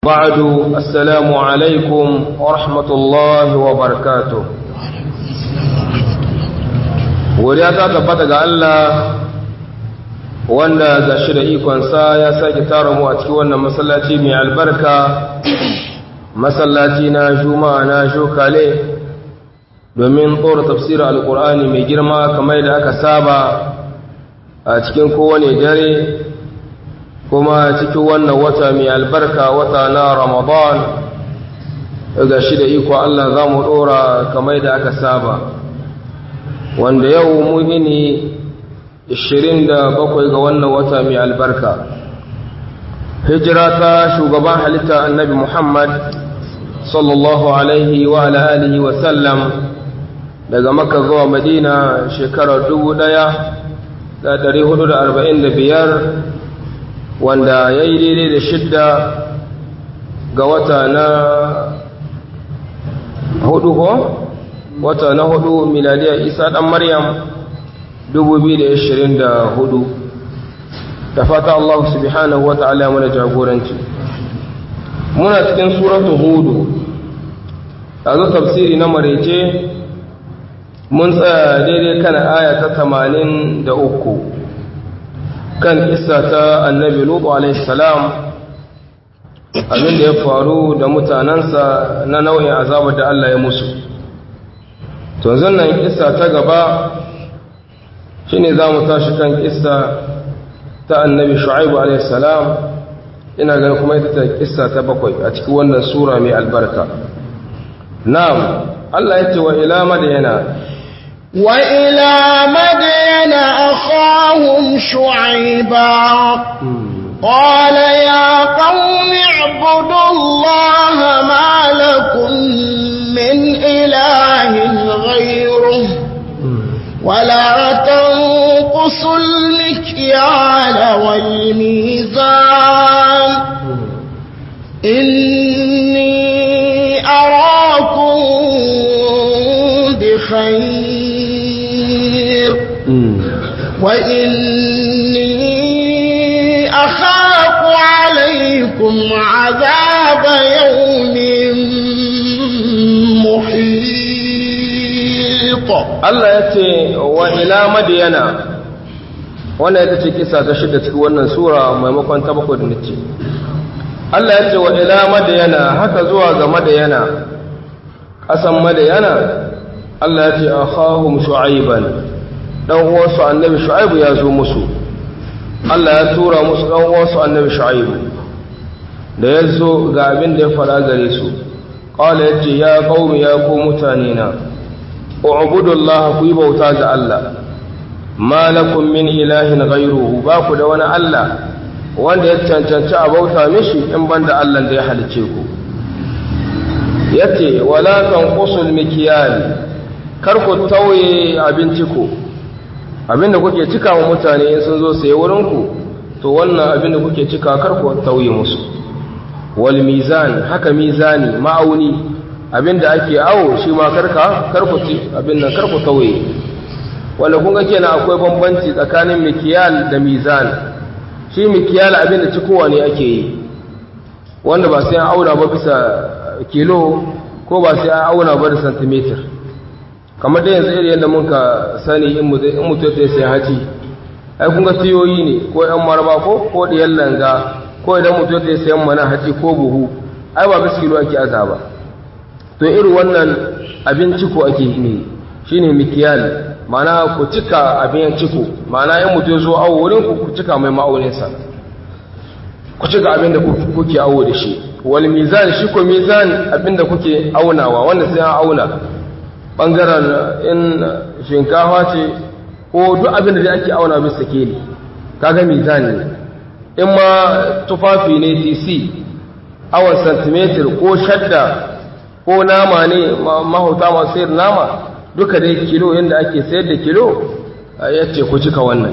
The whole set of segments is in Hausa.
بعد السلام عليكم ورحمة الله وبركاته godiya ta tabbata ga Allah wanda ga shi da ikonsa ya sake tara mu a cikin wannan masallaci mai albarka masallaci na juma'a na shokale domin tsora tafsirin alkur'ani mai girma kamar da aka saba a cikin kowane dare kuma cikin wannan wata mai albarka wata na ramadan ga shi da iko Allah za mu ɗora kamar da aka saba wanda yau muhini 27 ga wannan wata mai albarka hijira ta shugaban halitta annabi muhammad sallallahu alaihi wa alihi wa sallam daga makka zuwa madina shekarar 1445 wanda ya yi daidai da shidda ga wata na hudu ko? wata na hudu miladiyar isa dan maryam 2024 da fata Allah subhanahu wa ta'ala mana jagoranci muna cikin suratu hudu a zo tafsiri na marece mun tsaya daidai kan aya ta 83 kan isa ta annabi lutu alaihi salam abinda ya faru da mutanensa na nau'in azabar da Allah ya musu to zannan kissa ta gaba shine zamu tashi kan kissa ta annabi shu'aib alayhi salam ina ganin kuma ita ta kissa ta bakwai a cikin wannan sura mai albarka na'am Allah yace wa ila madyana wa ila madyana akhahum shu'aiba قال يا قوم اعبدوا الله ما لكم من إله غيره ولا تنقصوا المكيال والميزان إني أراكم بخير وإني أخاف عليكم عذاب يوم محيط Allah ya ce wa ila madiyana wannan ita ce kisa ta shida cikin wannan sura maimakon ta bakwai da nace Allah ya ce wa ila madiyana haka zuwa ga madiyana kasan madiyana Allah ya ce akhahum shu'aiban dan uwansu annabi shu'aibu ya zo musu Allah ya tura musu dan uwansu annabi shu'aibu da ya zo ga abin da ya fara gare su qala yace ya qaumi ya ku mutane na u'budu Allah ku yi bauta ga Allah ma lakum min ilahin ghayruhu ba ku da wani Allah wanda ya cancanci a bauta mishi in banda Allah da ya halice ku yace wala tanqusul mikyal kar ku tauye abinci ku abinda kuke cika wa mutane in sun zo saye wurin ku to wannan abinda kuke cika kar ku tauye musu wal mizan haka mizani ma'auni abinda ake awo shi ma karka karkuci abin nan karku tauye wanda kun ga kenan akwai bambanci tsakanin mikiyal da mizan shi mikiyal abinda cikowa ne ake yi wanda ba sai an auna ba bisa kilo ko ba sai an auna ba da centimeter kamar da yanzu irin yadda muka sani in mutum ya sai haci ai kun ga tiyoyi ne ko yan maraba ko ko diyan langa ko idan mutum ya sayan mana haci ko buhu ai ba bisa kilo ake azaba to irin wannan abin ciko ake ne shine mikiyal mana ku cika abin ciko mana in mutum zo awo wurin ku ku cika mai ma'auninsa ku cika abin da kuke awo da shi wal mizan shi ko mizan abin da kuke aunawa wanda sai an auna bangaren in shinkafa ce ko duk abin da ake auna bisa keli kaga mizan ne in ma tufafi ne tc awon centimeter ko shadda ko nama ne mahauta masu sayar nama duka dai kilo yadda ake sayar da kilo ya ce ku cika wannan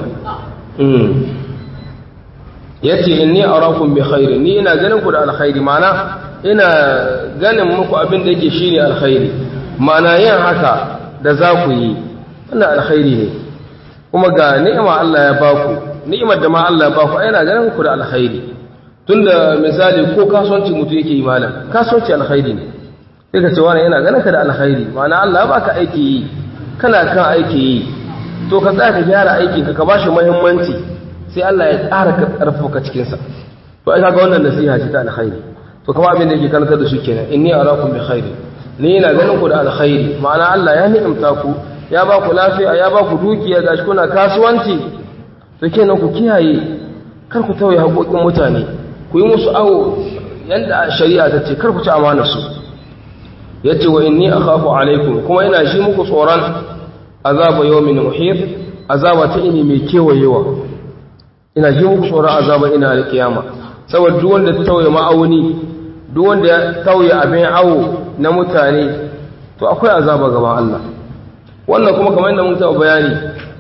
ya ce inni arakum bi khairi ni ina ganin ku da alkhairi mana ina ganin muku abin da yake shine alkhairi mana yin haka da za ku yi wannan alkhairi ne kuma ga ni'ima Allah ya baku ni'imar da ma Allah ya baku ina ganin ku da alkhairi tunda misali ko kasuwanci mutum yake yi malam kasuwanci alkhairi ne sai ka ce wani yana ganin ka da alkhairi ma'ana Allah ya baka aiki yi kana kan aiki yi to ka tsaya ka gyara aikin ka ka bashi muhimmanci sai Allah ya ƙara ka ƙarfafa cikin sa to ai kaga wannan nasiha ce ta alkhairi to kuma abin da yake karantar da su kenan inni arakum bi khairi ni ina ganin ku da alkhairi ma'ana Allah ya ni'imta ku ya ba ku lafiya ya ba ku dukiya gashi kuna kasuwanci to kenan ku kiyaye kar ku tauye haƙoƙin mutane ku yi musu awo yanda shari'a ta ce kar ku ci amanar su yace wa inni akhafu alaikum kuma ina shi muku tsoron azaba yawmin muhit azaba ta ini mai kewayewa ina ji muku tsoron azaba ina alkiyama saboda duk wanda ta tauye ma'auni duk wanda ya tauye abin awo na mutane to akwai azaba gaban Allah wannan kuma kamar yadda mun taɓa bayani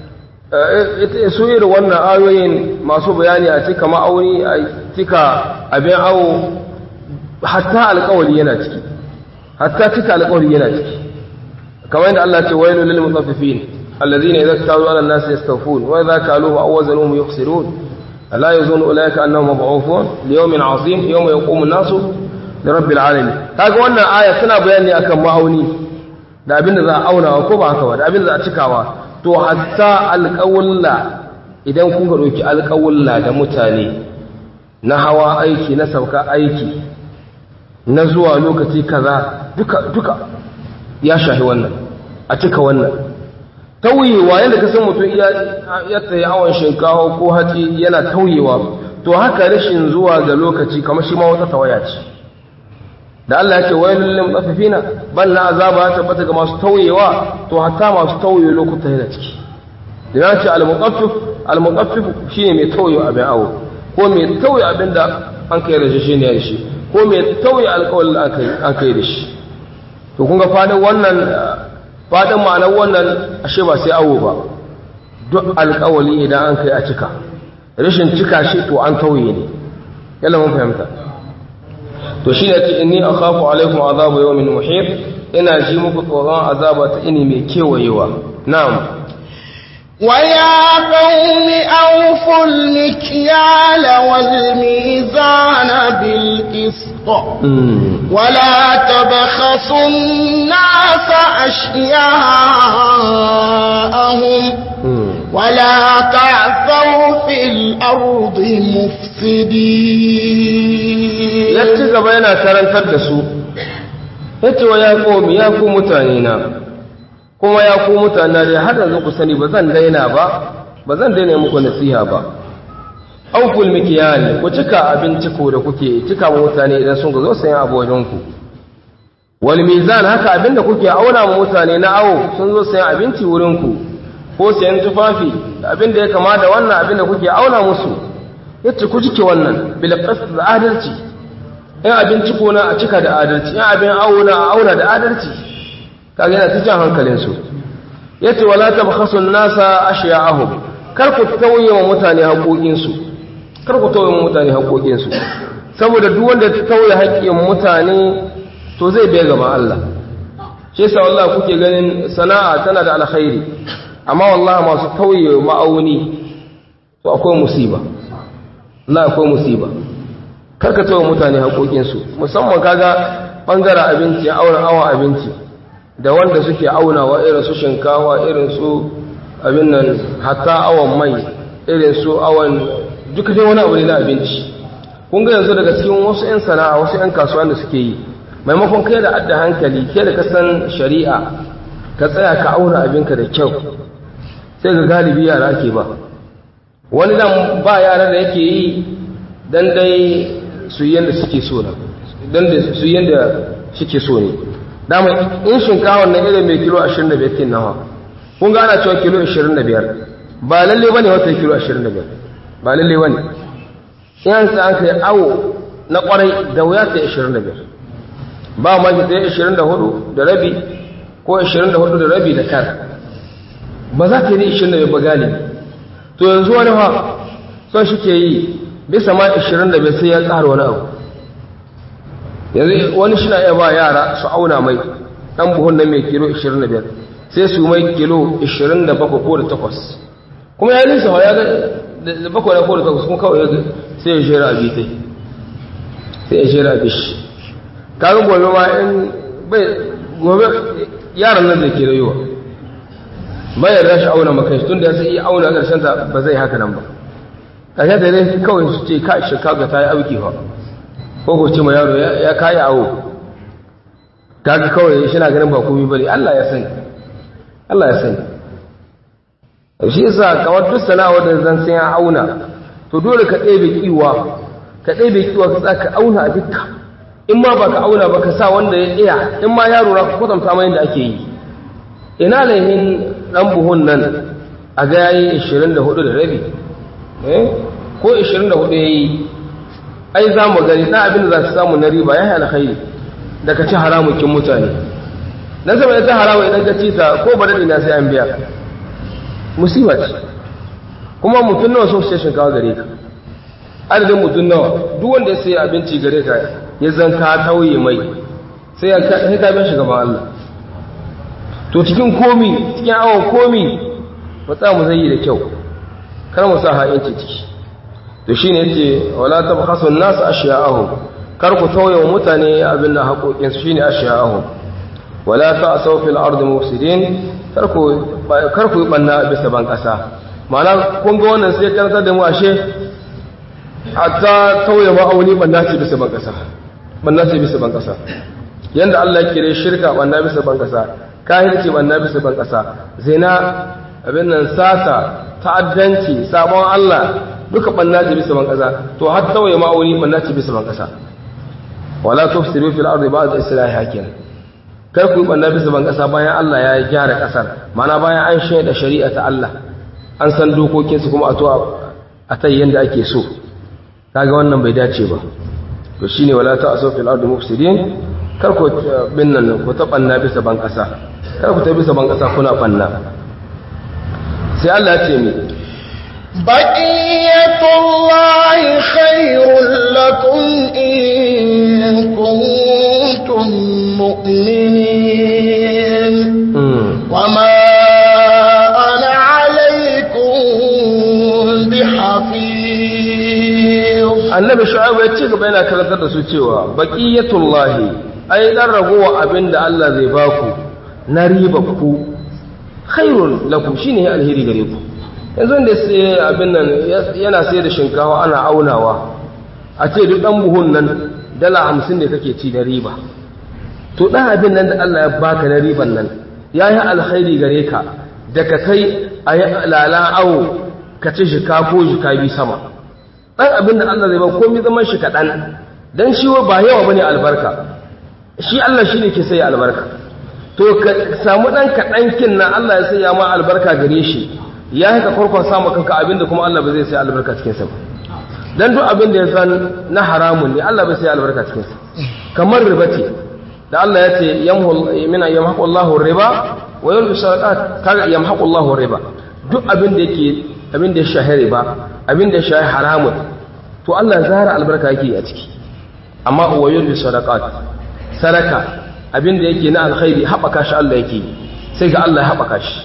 su irin wannan ayoyin masu bayani a cika ma'auni a cika abin awo hatta alƙawari yana ciki hatta cika alƙawari yana ciki kamar yadda Allah ce wailu lil mutaffifin alladhina idza tawalu ala an-nasi yastawfun wa idza kaluhu aw wazanuhum yukhsirun ألا يظن أولئك أنهم مبعوثون ليوم عظيم يوم يقوم الناس لرب العالمين kaga wannan aya tana bayani akan ma'auni da abin da za a auna ko ba haka ba da abin da za a cikawa to hatta alƙawulla idan kun ga doki alƙawulla da mutane na hawa aiki na sauka aiki na zuwa lokaci kaza duka duka ya shahi wannan a cika wannan tauyewa yadda ka san mutum ya tsaye awon shinkawa ko hatsi yana tauyewa to haka rashin zuwa ga lokaci kamar shi ma wata tawaya ce da Allah ya ce wailul lil mutaffifina bal na azaba ya tabbata ga masu tauyewa to hatta masu tauye lokuta yana ciki da ya ce al mutaffif al mutaffif shine mai tauye abin awo ko mai tauye abin da an kai da shi ne shi ko mai tauye alƙawarin da an kai da shi to kun ga fadin wannan fadin ma'anar wannan ashe ba sai awo ba duk alƙawali idan an kai a cika rashin cika shi to an tauye ne yalla mun fahimta to shi ne ce inni akhafu alaikum azabu yawmin muhit ina ji muku tsoron azaba ta ini mai kewayewa na'am ويا قوم أوفوا المكيال والميزان بالقسط ولا تبخسوا الناس أشياءهم ولا تعثوا في الأرض مفسدين yace gaba yana karantar da su yace wa ya komi ya ku mutane na kuma ya ku mutane da har yanzu ku sani ba zan daina ba ba zan daina muku nasiha ba auful mikiyali ku cika abinci ko da kuke cika wa mutane idan sun zo sayan abu wajen ku wal mizan haka abinda kuke auna wa mutane na awo sun zo sayan abinci wurin ku ko sayan tufafi da abinda ya kama da wannan abinda kuke auna musu yace ku cike wannan bil qasd da adalci in abinci ko na a cika da adalci in abin auna a auna da adalci kaga yana cikin hankalin su yace wala tabkhasu an-nasa ashya'ahum kar ku tauye wa mutane haƙoƙin su kar ku tauye wa mutane haƙoƙin su saboda duk wanda ta tauye haƙƙin mutane to zai bai gaban Allah shi yasa wallahi kuke ganin sana'a tana da alkhairi amma wallahi masu tauye ma'auni to akwai musiba Allah akwai musiba karka tauye mutane haƙoƙin su musamman kaga bangaren abinci auna awa abinci da wanda suke aunawa irin su shinkawa irin su abin nan hatta awon mai irin su awon duka dai wani abu ne na abinci kun ga yanzu daga cikin wasu 'yan sana'a wasu 'yan kasuwa da suke yi maimakon kai da adda hankali kai da kasan shari'a ka tsaya ka auna abinka da kyau sai ga galibi yara ake ba wani dan ba yara da yake yi dan dai su yanda suke so na dan da su yanda suke so ne dama in shinkawa na irin mai kilo 25 kin nawa kun ga ana cewa kilo 25 ba lalle bane wata kilo 25 ba lalle bane in sai an kai awo na kwarai da wuya ta 25 ba ma ki ta 24 da rabi ko 24 da rabi da kar ba za ta yi 25 ba galibi to yanzu wani ha son shi ke yi bisa ma 25 sai ya tsara wani abu yanzu wani shi na iya ba yara su auna mai ɗan buhun nan mai kilo 25 sai su mai kilo 27 ko da 8 kuma ya nisa ya ga da bakwai ko da 8 kuma kawai sai ya jera abi sai sai ya jira bishi kaga gobe ma in bai gobe yaran nan zai ke rayuwa bai yarda shi auna maka shi tunda sai iya auna karshen ta ba zai haka nan ba karshen ta dai kawai su ce ka shi kaga ta yi auki fa ko ko ce ma yaro ya kayi awo kaga kawai shi na ganin ba komai bane Allah ya sani Allah ya sani shi yasa kawar duk sana'a da zan sai ya auna to dole ka ɗebe kiwa ka ɗebe kiwa ka tsaka auna a dukka in ma ba ka auna ba ka sa wanda ya iya in ma yaro na ka kwatanta mai yadda ake yi ina laihin ɗan buhun nan a ga yayi 24 da rabi eh ko 24 yayi ai za mu gani ɗan abin da za su samu na riba ya yi alkhairi da ka ci haramukin mutane dan saboda ta haramu idan ka ci ta ko ba daɗi na sai an biya musiba ce kuma mutum nawa so sai shinkawa gare ka adadin mutum nawa duk wanda ya sayi abinci gare ka ya zanka tauye mai sai ya kai ka bin gaban Allah to cikin komi cikin awon komi matsa mu zai yi da kyau kar mu sa ha'inci ciki to shine yace wala tabkhasu an-nas ashya'ahum kar ku tauye wa mutane abin da haƙoƙin su shine ashya'ahum wala ta'asaw fil ardi mufsidin kar ku kar ku banna bisa ban kasa ma'ana kun ga wannan sai karantar da mu ashe hatta tauye ma'auni banna ce bisa ban kasa banna ce bisa ban kasa yanda Allah ya kire shirka banna bisa ban kasa kahirci banna bisa ban kasa zina abin nan sata ta'addanci sabon Allah duka banna ce bisa ban kasa to har tauye ma'auni banna ce bisa ban kasa wala tufsidu fil ardi ba'da islahiha kenan kar ku banna bisa ban kasa bayan Allah ya gyara kasar mana bayan an shaida shari'a ta Allah an san dokokinsu kuma a to a tayi yanda ake so kaga wannan bai dace ba to shine wala ta'asu fil ardi mufsidin kar ku bin nan ku ta banna bisa ban kasa kar ku ta bisa ban kasa kuna banna sai Allah ya ce mi بقية الله خير لكم إن كنتم مؤمنين وما أنا عليكم بحفيظ annabi shu'aib ya ci gaba yana karantar da su cewa baqiyatullahi ai dan ragowa abinda Allah zai baku na riba ku khairun lakum shine alheri gare ku yanzu da sai abin nan yana sai da shinkawa ana aunawa a ce duk dan buhun nan dala 50 ne kake ci da riba to dan abin nan da Allah ya baka na riban nan yayi alkhairi gare ka da ka kai ayi lala awo ka ci shika ko shika bi sama ɗan abin da Allah zai ba komai zaman shi kaɗan don shi ba yawa bane albarka shi Allah shi ne ke sai albarka to ka samu ɗan kaɗan kin na Allah ya sanya ma albarka gare shi ya haka farkon samu kanka abin da kuma Allah ba zai sai albarka cikin sa dan duk abin da ya san na haramun ne Allah bai sai albarka cikin sa kamar riba ce da Allah ya ce yamhu mina yamhaqu Allahu riba wa yulbi sadaqat kaga yamhaqu Allahu riba duk abin da yake abin da ya shahi riba abin da ya shahi haramun to Allah zara albarka yake a ciki amma uwayul bi sadaqat sadaka abin da yake na alkhairi haɓaka shi Allah yake sai ga Allah ya haɓaka shi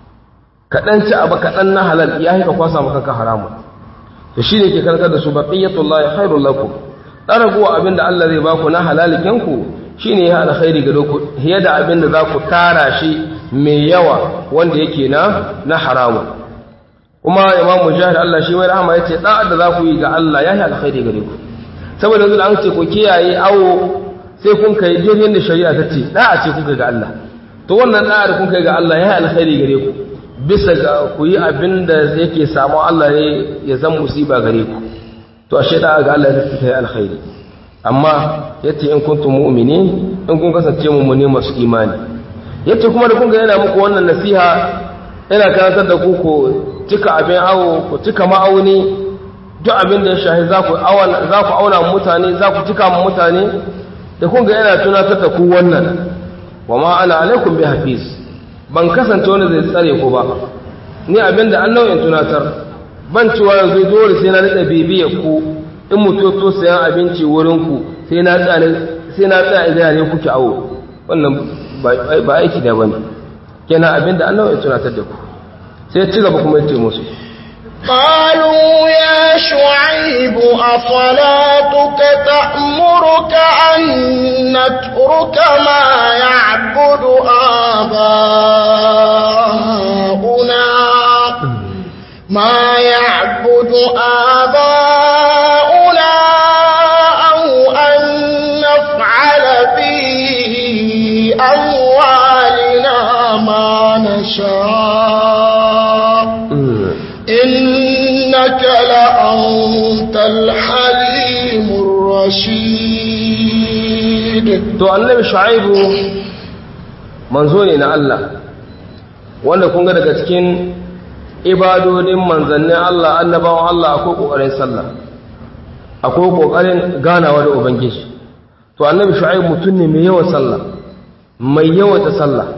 kaɗan ci abu kaɗan na halal ya haika kwasa maka ka haramun to shi ne ke karkar da su baqiyatullahi khairul lakum dan raguwa abin da Allah zai baku na halalikin ku shine ya alkhairi ga ku hiya da abin da za ku tara shi mai yawa wanda yake na na haramun kuma imam mujahid Allah shi mai rahama yace da da za ku yi ga Allah yayi alkhairi gare ku saboda yanzu an ce ku kiyaye awo sai kun kai daidai da shari'a ta ce da a ce kuka ga Allah to wannan da da kun kai ga Allah yayi alkhairi gare ku bisa ga ku yi abin da yake samu Allah ne ya zan musiba gare ku to ashe da ga Allah zai kai alkhairi amma yace in kuntum mu'minin in kun kasance mu'mini masu imani yace kuma da kun ga yana muku wannan nasiha yana karantar da ku ko cika abin awo ku cika ma'auni duk abin da ya shahi za ku auna mutane za ku cika mutane da kun ga yana tunatar da ku wannan wa ma ana alaikum bi hafiz ban kasance wanda zai tsare ku ba ni abin da an nau'in tunatar ban cewa yanzu dole sai na rika bibiyar ku in mutu to sayan abinci wurin ku sai na tsare sai na tsaya idan ne kuke awo wannan ba aiki da bane kenan abin da an nau'in tunatar da ku sai ci gaba kuma yace musu قالوا يا شعيب أصلاتك تأمرك أن نترك ما يعبد آباؤنا ما يعبد آباؤنا أو أن نفعل في أموالنا ما نشاء إنك لأنت الحليم الرشيد to annabi shu'aibu manzo ne na Allah wanda kun ga daga cikin ibadodin manzannin Allah annabawan Allah akwai kokarin sallah akwai kokarin ganawa da ubangiji to annabi shu'aibu mutum ne mai yawan sallah mai yawan ta sallah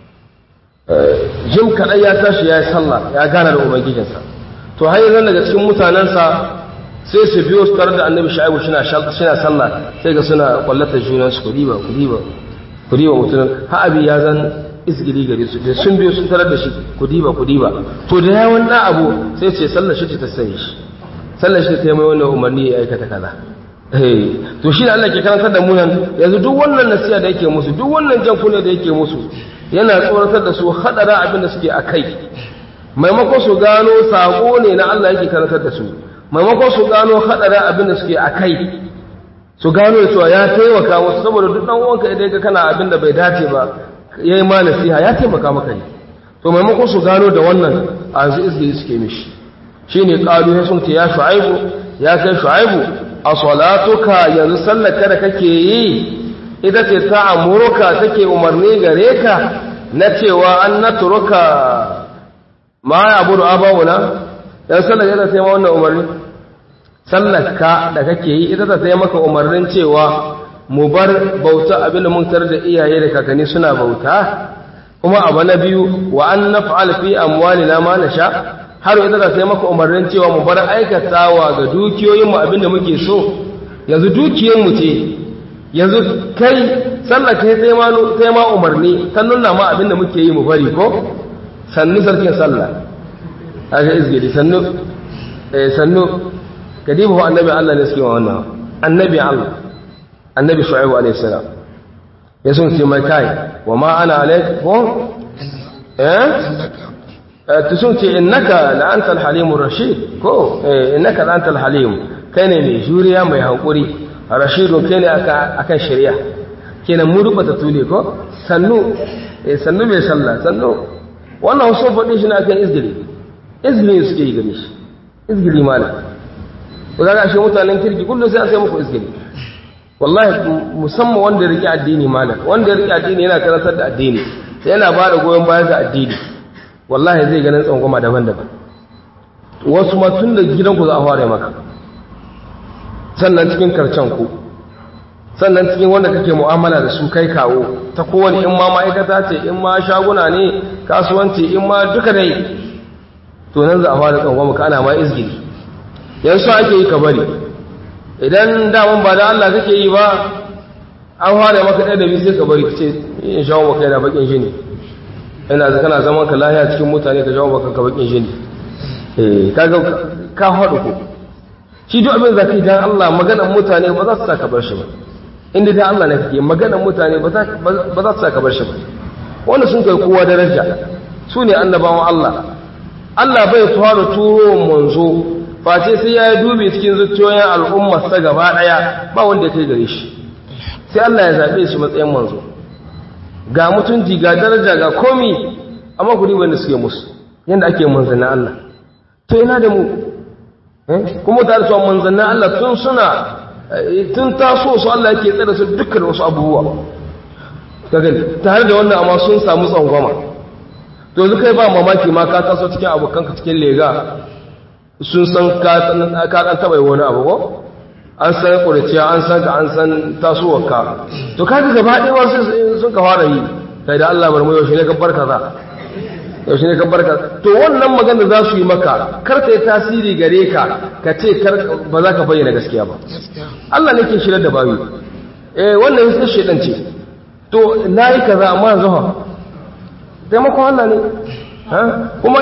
jim kaɗai ya tashi ya yi sallah ya gana da ubangijinsa to har yanzu daga cikin mutanensa sai su biyo su tare da annabi sha'ibu suna sallah sai ga suna kwallata junansu ku diba ku diba ku diba mutumin ha abi ya zan isgiri gare su da sun biyo sun tarar da shi ku diba ku diba to da yawan da abu sai ce sallar shi ta sanya shi sallar shi ta yi mai wannan umarni ya aikata kaza to shi da Allah ke karantar da mu nan yanzu duk wannan nasiha da yake musu duk wannan jan kunne da yake musu yana tsoratar da su hadara abin da suke a kai maimakon su gano sako ne na Allah yake karantar da su maimakon su gano hadara abin da suke a kai su gano cewa ya taimaka musu saboda duk dan uwanka idan ka kana abin da bai dace ba yayi ma nasiha ya taimaka maka ne to maimakon su gano da wannan a yanzu izgiri suke mishi shine qalu ya sun ce ya shu'aibu ya kai shu'aibu a salatuka yanzu sallaka da kake yi ita ce ta amuruka take umarni gare ka na cewa an naturuka ma ya abudu abawuna yan sallaka ita sai ma wannan umarni sallaka da kake yi ita ta sai maka umarnin cewa mu bar bauta abin da mun tar da iyaye da kakanni suna bauta kuma abu na biyu wa an naf'al fi amwalina ma nasha har ita ta sai maka umarnin cewa mu bar aikatawa ga dukiyoyinmu abin da muke so yanzu dukiyarmu ce yanzu kai sallaka sai ma sai ma umarni ta nuna ma abin da muke yi mu bari ko sannu sarkin sallah haka izgiri sannu eh sannu kadibu annabi Allah ne suke wannan annabi Allah annabi shu'aibu alayhi salam ya sun ce mai kai wa ma ana alaikum eh ta sun ce innaka la antal halimur rashid ko eh innaka la antal halim kai ne mai juriya mai hankuri rashidu kai ne akan shari'a kenan mu rubata tule ko sannu eh sannu mai sallah sannu wannan sun faɗi shi na akan izgili izgili suke yi gare shi izgili malam ko ga shi mutanen kirki kullum sai an sai muku izgili wallahi musamman wanda ya riƙe addini malam wanda ya riƙe addini yana karantar da addini sai yana ba da goyon bayan ga addini wallahi zai ganin tsangwama daban-daban wasu ma tun da gidanku za a fara maka sannan cikin karcen ku sannan cikin wanda kake mu'amala da su kai kawo ta kowane in ma ma'aikata ce in ma shaguna ne kasuwanci in ma duka dai to nan za a fara tsangwama ka ana ma izgiri yanzu ake yi ka bari idan daman ba da Allah kake yi ba an fara maka ɗaya da biyu sai ka bari ka ce in shawo maka yana bakin shi ne ina da kana zaman ka lahiya cikin mutane ka shawo maka ka bakin shi ne eh kaga ka haɗu ko shi duk abin zaki dan Allah maganar mutane ba za su saka bar shi ba inda dan Allah ne kake maganar mutane ba za su saka bar shi ba wanda sun kai kowa daraja su ne annabawan Allah Allah bai fara turo manzo face sai ya yi dubi cikin zuciyoyin al'ummarsa gaba ɗaya ba wanda ya kai gare shi sai Allah ya zaɓe shi matsayin manzo ga mutunci ga daraja ga komi amma ku wanda suke musu yadda ake manzannin Allah to yana da mu kuma ta da manzannin Allah tun suna tun taso su Allah yake tsada su dukkan wasu abubuwa kaga tare da wannan amma sun samu tsangwama to yanzu kai ba mamaki ma ka taso cikin abokanka cikin lega sun san ka ɗan taɓa yi wani abu ko an san ƙuriciya an san ka an san tasowarka to ka ga gaba ɗaya wasu sun ka fara yi kai da Allah bar mu yaushe ne ka barka za yaushe ne ka barka to wannan magana za su yi maka kar ta yi tasiri gare ka ka ce kar ba za ka bayyana gaskiya ba Allah ne ke shirar da bayu eh wannan sai shedan ce to nayi kaza amma yanzu ha taimakon Allah ne kuma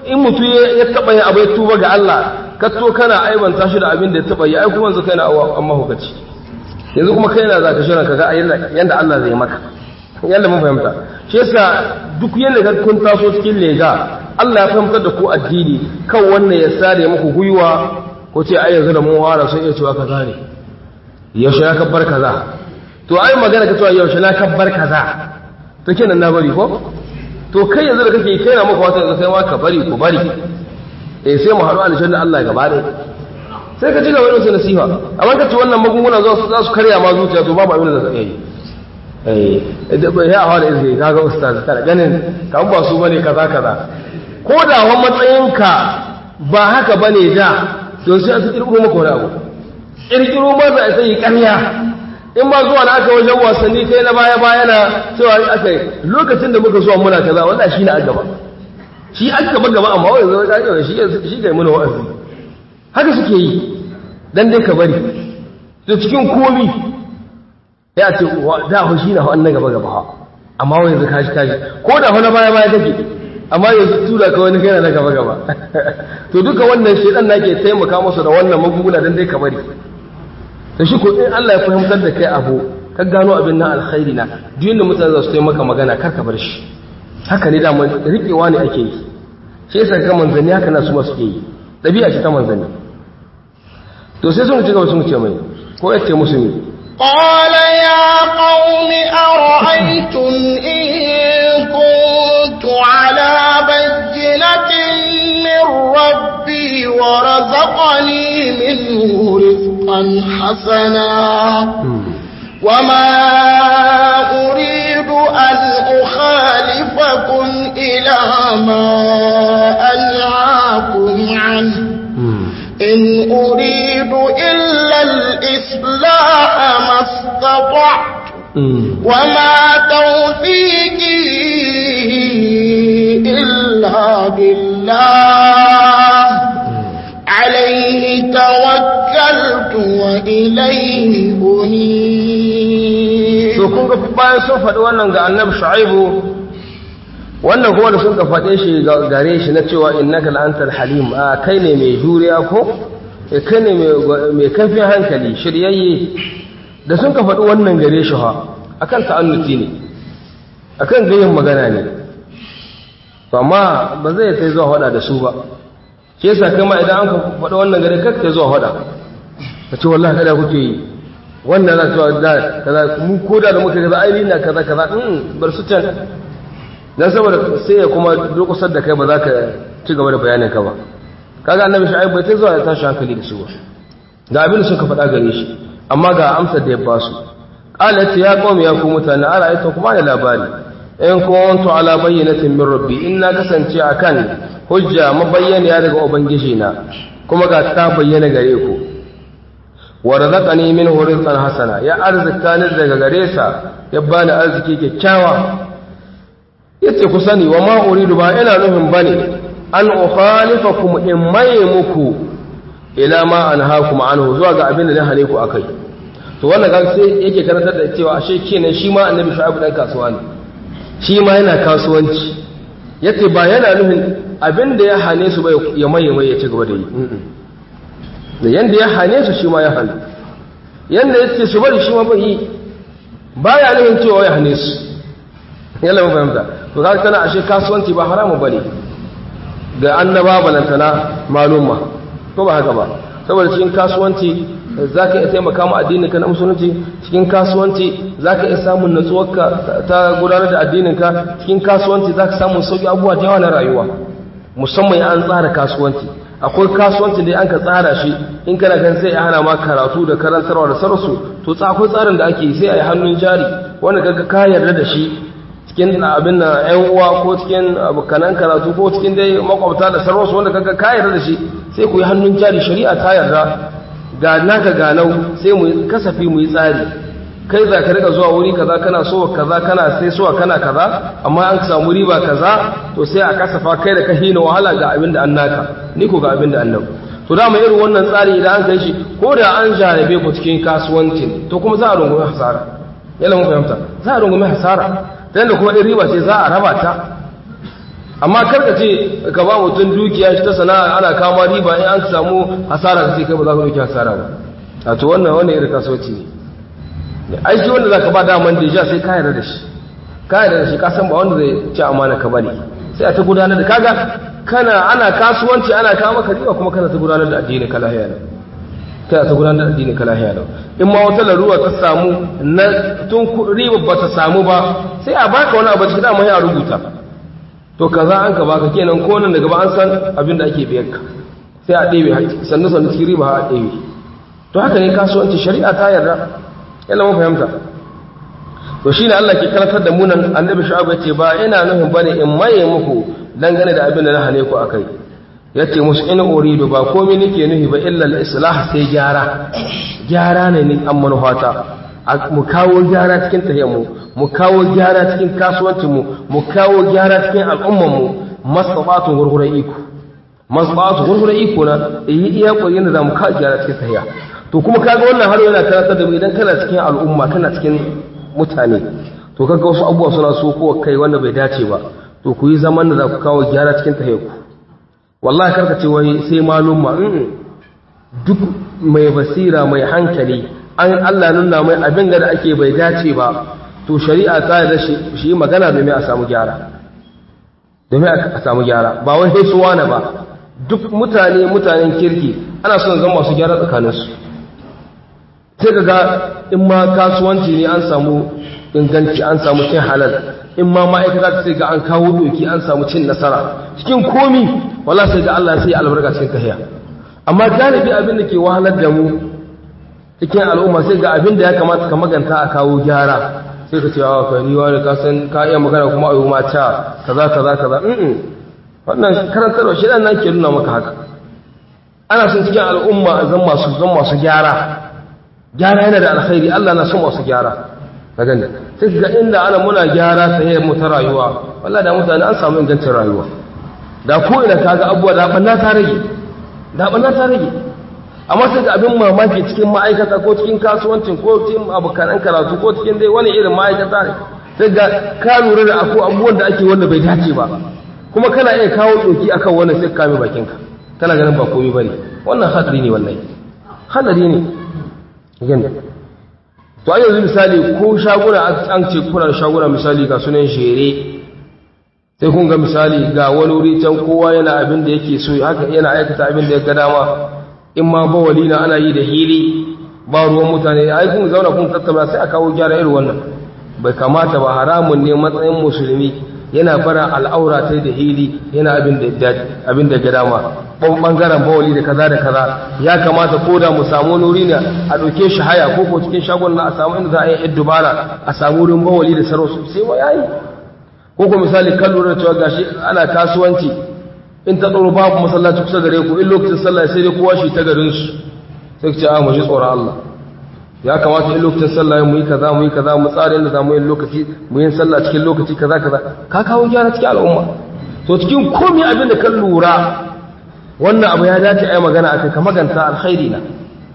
in mutu ya taba yin abu ya tuba ga Allah ka to kana aibanta shi da abin da ya taba yi ai kuma yanzu kai na amma hukaci yanzu kuma kai na zaka shirin kaga yanda Allah zai maka yanda mun fahimta shi yasa duk yanda ka kun taso cikin lega Allah ya fahimtar da ku addini kan wannan ya sare muku gwiwa ko ce ai yanzu da mun wara sun iya cewa kaza ne yaushe na kabbar kaza to ai magana ka cewa yaushe na kabbar kaza to kenan na bari ko to kai yanzu da kake kai na maka wata yanzu kai ma ka bari ku bari eh sai mu haɗu aljanna Allah gaba ɗaya sai ka ci gaba da nasiha amma ka ci wannan magunguna za su za su karya ma zuciya to babu abin da zai yi eh da bai ya fara izini kaga ustaz kana ganin kan ba su bane kaza kaza ko da wa matsayinka ba haka bane da to sai su kirkiro maka wani abu kirkiro ma za a sai ƙarya in ma zuwa na aka wajen wasanni kai na baya baya na cewa aka yi lokacin da muka zuwa muna kaza wallahi shi na gaba shi an gaba gaba amma wai zama ka gaba shi shi ga muna wa'azi haka suke yi dan dai ka bari to cikin komi ya ce da ho shi na wannan gaba gaba amma wai yanzu kashi kashi ko da wani baya baya kake amma yanzu tura ka wani kai na gaba gaba to duka wannan shedan nake taimaka musu da wannan magunguna dan dai ka bari da shi ko in Allah ya fahimtar da kai abu ka gano abin nan alkhairi na duk yanda mutane za su yi maka magana kar ka bar shi haka ne da riƙewa ne ake yi shi yasa ga manzanni haka na su masu ke yi ɗabi'a ce ta manzanni to sai sun ci gaba sun ce mai ko ya ce musu ne قال يا قوم أرأيتم إن كنت على بينة من ربي ورزقني منه رزقا حسنا وما أريد أن أخالفكم إلى ما أنهاكم عنه إن أريد إلا الإصلاح ما استطعت وما توفيقي إلا بالله عليه توكلت وإليه أنيب to kun ga bayan sun faɗi wannan ga annabi shu'aibu wannan kuma da sun ka faɗe shi gare shi na cewa innaka la'antal halim a kai ne mai juriya ko kai ne mai kafin hankali shiryayye da sun ka faɗi wannan gare shi ha akan ta'annuti ne akan gayin magana ne to amma ba zai kai zuwa hada da su ba shi yasa kama idan an ka faɗi wannan gare kakka zuwa hada ka ce wallahi kada kuke yi wannan na cewa da kaza mu koda da muka kaza ai na kaza kaza in bar su can dan saboda sai ya kuma durkusar da kai ba za ka ci gaba da bayanin ka ba kaga annabi shu'aib bai ta zuwa ya tashi hankali da su ba ga abin da suka faɗa gare shi amma ga amsar da ya ba su qalat ya qaumi ya ku mutane ala ayta kuma da labari in kuntu ala bayyinatin min rabbi in na kasance akan hujja mabayyana daga ubangiji na kuma ga ta bayyana gare ku wa razaqani minhu rizqan hasana ya arzikta ni daga gare sa ya bani arziki kyakkyawa yace ku sani wa ma uridu ba ina nufin bane an ukhalifakum in mai muku ila ma anhaakum anhu zuwa ga abin da na hane ku akai to wannan ga sai yake karantar da cewa ashe kenan shi ma annabi shu'aib dan kasuwa ne shi ma yana kasuwanci yace ba yana nufin abin da ya hane su ba ya mai mai ya ci gaba da yi da yanda ya hane su shi ma ya hane yanda yace su bari shi ma bai yi baya nufin cewa ya hane su yalla mun fahimta to kaga kana ashe kasuwanci ba haramu bane ga annaba balantana malumma ko ba haka ba saboda cikin kasuwanci zaka iya taimaka mu addinin ka na musulunci cikin kasuwanci zaka iya samun natsuwarka ta gudanar da addinin ka cikin kasuwanci zaka samu sauki abubuwa da yawa na rayuwa musamman an tsara kasuwanci akwai kasuwanci da an ka tsara shi in kana kan sai ya hana ma karatu da karantarwa da sarsu to akwai tsarin da ake sai a yi hannun jari wanda kaga ka yarda da shi cikin abin na ‘yan uwa ko cikin abokanan karatu ko cikin dai makwabta da sarwarsu wanda kaga ka yarda da shi sai ku yi hannun jari shari'a ta yarda ga naka ganau sai mu kasafi mu yi tsari kai za ka rika zuwa wuri kaza kana so kaza kana sai so kana kaza amma an samu riba kaza to sai a kasafa kai da ka hina wahala ga abin da an naka ni ko ga abin da an nau to dama irin wannan tsari idan an kai shi ko da an jarabe ku cikin kasuwancin to kuma za a rungumi hasara yana mun fahimta za a rungumi hasara ta yadda kuma ɗin riba ce za a raba ta amma karka ce ka ba mutum dukiya shi ta sana'a ana kama riba in an samu hasara ka ce kai ba za ka dauki hasara ba a to wannan wannan irin kasuwanci ne aiki wanda za ka ba daman da ja sai ka yarda da shi ka yarda da shi ka san ba wanda zai ci amana ka bane sai a ta gudanar da kaga kana ana kasuwanci ana kawo maka riba kuma kana ta gudanar da addinin ka lahiya ne kana ta gudanar da addinin ka lahiya ne in ma wata larura ta samu na tun riba ba ta samu ba sai a baka wani abu cikin dama ya rubuta to kaza an ka baka kenan ko nan daga ba an san abin da ake biyar ka sai a ɗebe sannu sannu cikin riba a ɗebe to haka ne kasuwanci shari'a ta yarda yana mun fahimta to shine Allah ke karantar da mu nan annabi shu'aib ya ce ba ina nufin bane in maye muku dangane da abin da na hane ku akai yace musu in uridu ba komai nake nufi ba illa al-islah sai gyara gyara ne ni an manufata mu kawo gyara cikin tahiyyar mu mu kawo gyara cikin kasuwancin mu mu kawo gyara cikin al'umman mu masabatun gurgura iko masabatun gurgura iko na yi iya koyi da zamu kawo gyara cikin tahiyya to kuma kaga wannan har yana karantar da mu idan kana cikin al'umma kana cikin mutane to kaga wasu abubuwa suna so ko kai wanda bai dace ba to ku yi zaman da za ku kawo gyara cikin tahiyyar ku wallahi karka ce wai sai malumma duk mai basira mai hankali an Allah nuna mai abin da ake bai dace ba to shari'a ta da shi magana domin a samu gyara domin a samu gyara ba wai sai suwa na ba duk mutane mutanen kirki ana son zama masu gyara tsakaninsu sai ka ga in ma kasuwanci ne an samu inganci an samu cin halal in ma ma'aikata sai ga an kawo doki an samu cin nasara cikin komi wala sai ga Allah sai albarka cikin tahiya amma galibi abin da ke wahalar da mu cikin al'umma sai ga abin da ya kamata ka maganta a kawo gyara sai ka ce wa kai ni wani ka san ka iya magana kuma ayu mata kaza kaza kaza mm wannan karantarwa shi dan nan ke nuna maka haka ana son cikin al'umma zan masu zan masu gyara gyara yana da alkhairi Allah na son masu gyara ka gani sai ga inda ana muna gyara sai mu ta rayuwa wallahi da mutane an samu ingancin rayuwa da ko ina kaga abubuwa da banna ta rage da banna ta rage amma sai ga abin mamaki cikin ma'aikata ko cikin kasuwancin ko cikin abokanan karatu ko cikin dai wani irin ma'aikata ne sai ga ka lura da akwai abubuwan da ake wanda bai dace ba kuma kana iya kawo doki akan wannan sai ka kame bakinka kana ganin ba komai bane wannan hadari ne wallahi hadari ne gani to ai yanzu misali ko shaguna an ce kuna da shaguna misali ga sunan shere sai kun ga misali ga wani wuri can kowa yana abin da yake so haka yana aikata abin da ya ga dama in ma bawali na ana yi da hili ba ruwan mutane ai kun zauna kun tattauna sai a kawo gyara irin wannan bai kamata ba haramun ne matsayin musulmi yana fara al'aura ta da hili yana abin da abin da ga dama bangaren bawali da kaza da kaza ya kamata ko da mu samu nuri ne a ɗauke shi haya ko ko cikin shagon na a samu inda za a yi yan dubara a samu wurin bawali da sarausu sai ma yayi ko ko misali kan lura cewa gashi ana kasuwanci in ta tsoro babu masallaci kusa gare ku in lokacin sallah sai dai kowa shi ta garin su sai ce a mu ji tsoron Allah ya kamata in lokacin sallah mu yi kaza mu yi kaza mu tsara inda za mu yi lokaci mu yi sallah cikin lokaci kaza kaza ka kawo gyara cikin al'umma to cikin komai abin da kan lura wannan abu ya dace a yi magana a kai ka maganta alkhairi na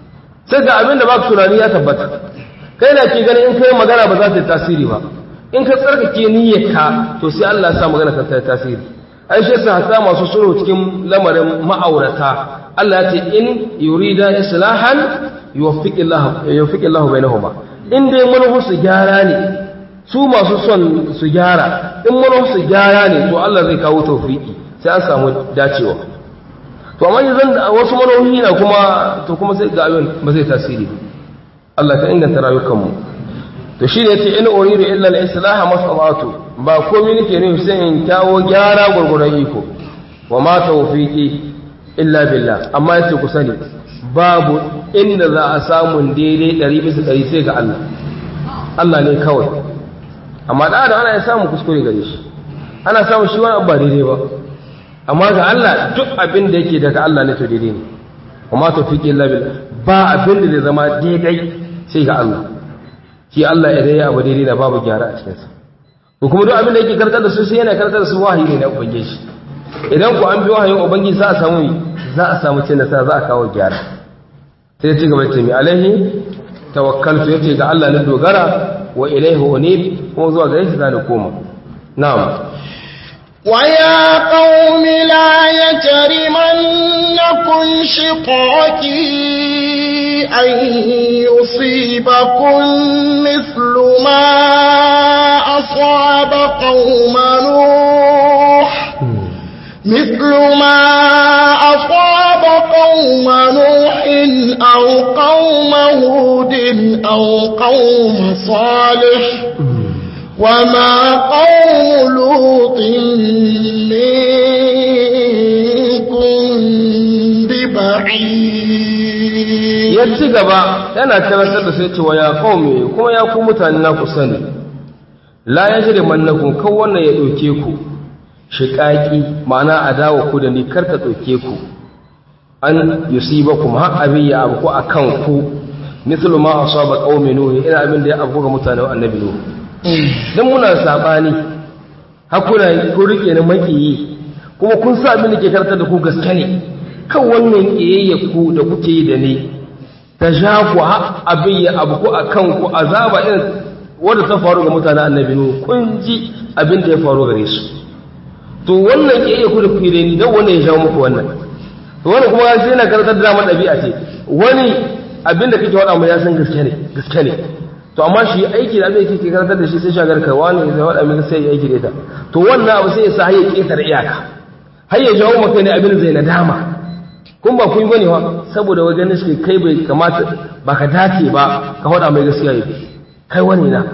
sai ga abin da ba tunani ya tabbata kai na ke ganin in kai magana ba za ta yi tasiri ba in ka tsarkake niyyarka to sai Allah ya sa magana ka ta yi tasiri ai shi yasa hasa masu sulhu cikin lamarin ma'aurata Allah ya ce in yurida islahan yuwaffiqillahu yuwaffiqillahu bainahuma in dai manufu su gyara ne su masu son su gyara in manufu su gyara ne to Allah zai kawo tawfiki sai an samu dacewa to amma yanzu wasu manohi na kuma to kuma sai ga abin ba zai tasiri Allah ka inganta rayukanmu to shi ne yace in uridu illa al-islaha mas'alatu ba komai nake ne sai in kawo gyara gurgurun iko wa ma tawfiqi illa billah amma yace ku sani babu inda za a samu daidai 100 bisa 100 sai ga Allah Allah ne kawai amma da da ana samu kuskure gare shi ana samu shi wani ba daidai ba amma ga Allah duk abin da yake daga Allah ne to daidai ne kuma to fiqi illa billah ba abin da zai zama daidai sai ga Allah shi Allah idan ya abu daidai da babu gyara a cikin sa to kuma duk abin da yake karkar da su sai yana karkar da su wahayi ne na ubangiji idan ku an bi wahayin ubangiji za a samu za a samu cin nasara za a kawo gyara sai ya ci gaba ce mi alaihi tawakkaltu yace ga Allah ne dogara wa ilaihi unib kuma zuwa gare shi za ni koma na'am ويا قوم لا يجرمنكم شقاقي أن يصيبكم مثل ما أصاب قوم نوح مثل ما أصاب قوم نوح أو قوم هود أو قوم صالح وما قوم لوط منكم ببعيد ya ci gaba yana karantar da sai cewa ya kaume kuma ya ku mutane na ku sani la ya shirya mannakun kan wannan ya ɗauke ku shiƙaƙi ma'ana adawa ku da ni kar ta ɗauke ku an yusiba kuma har abin ya abu a kan ku mislu ma asaba qaumi nuh ina abin da ya abu ga mutanen annabi nuh dan muna sabani hakuna ku rike ni makiyi kuma kun sa abin da ke karantar da ku gaske ne kan wannan kiyayya ku da kuke yi da ni ta sha ku abin ya abu ku a kanku azaba irin wadda ta faru ga mutanen annabi nu kun ji abin da ya faru gare su to wannan ke iya kuda kuyi ni don wannan ya shawo muku wannan to wannan kuma sai na karantar da damar ɗabi'a ce wani abin da kake waɗa mai ya san gaske ne gaske ne to amma shi aiki da abin da kake karantar da shi sai shagar ka wani ya waɗa mai sai ya aiki da ita to wannan abu sai ya sa har ya ƙetare iyaka har ya jawo maka ne abin zai nadama kun ba kun bane wa saboda wai ganin shi kai bai kamata ba ka dace ba ka faɗa mai gaskiya yi kai wani na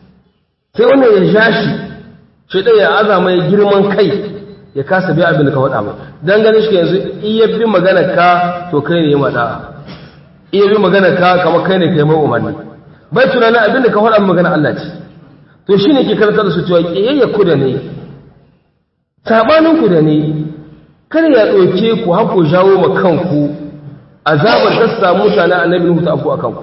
sai wannan ya ja shi shi ɗaya ya aza mai girman kai ya kasa biya abin da ka faɗa mai dan ganin shi yanzu iya bi magana ka to kai ne ya maɗa iya bi magana ka kamar kai ne kai mai umarni bai tunanin abin da ka faɗa magana Allah ce to shi ne ke karantar da su cewa ƙiyayya ku da ne sabanin ku da ne kar ya ɗauke ku haku jawo ma kanku azabar ta samu mutane annabi Nuhu ta afku a kanku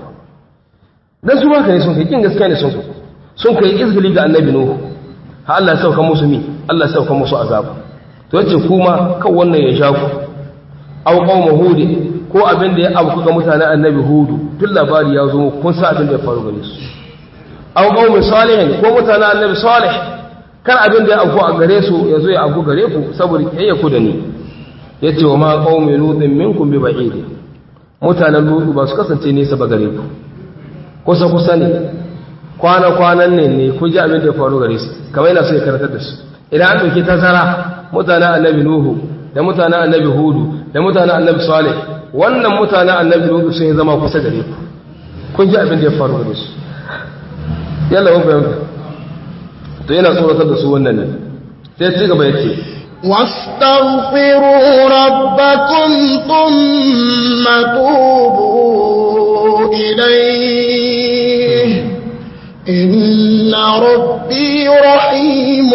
dan su haka ne sun kai kin gaskiya ne sun kai sun kai izgili ga annabi Nuhu ha Allah ya sauka musu mi Allah ya sauka musu azaba to yace kuma kan wannan ya sha ku aw qauma hud ko abin da ya afku ga mutanen annabi Hudu tun labari ya zo kun sa abin da ya faru gare su aw qauma salih ko mutanen annabi salih kan abin da ya afku a gare su ya zo ya afku gare ku saboda kiyayyaku da ni ya ce wa ma ƙaume lutin minkum bi ba'idi mutanen lutu ba su kasance nesa ba gare ku kusa kusa ne kwana kwanan ne ne kun ji abin da ya faru gare su kamar yana so ya karatar da su idan an ɗauki tazara mutanen annabi nuhu da mutanen annabi hudu da mutanen annabi salih wannan mutanen annabi lutu sun zama kusa gare ku kun ji abin da ya faru gare su yalla mun fahimta to yana tsoratar da su wannan ne sai ci gaba ya ce واستغفروا ربكم ثم توبوا إليه إن ربي رحيم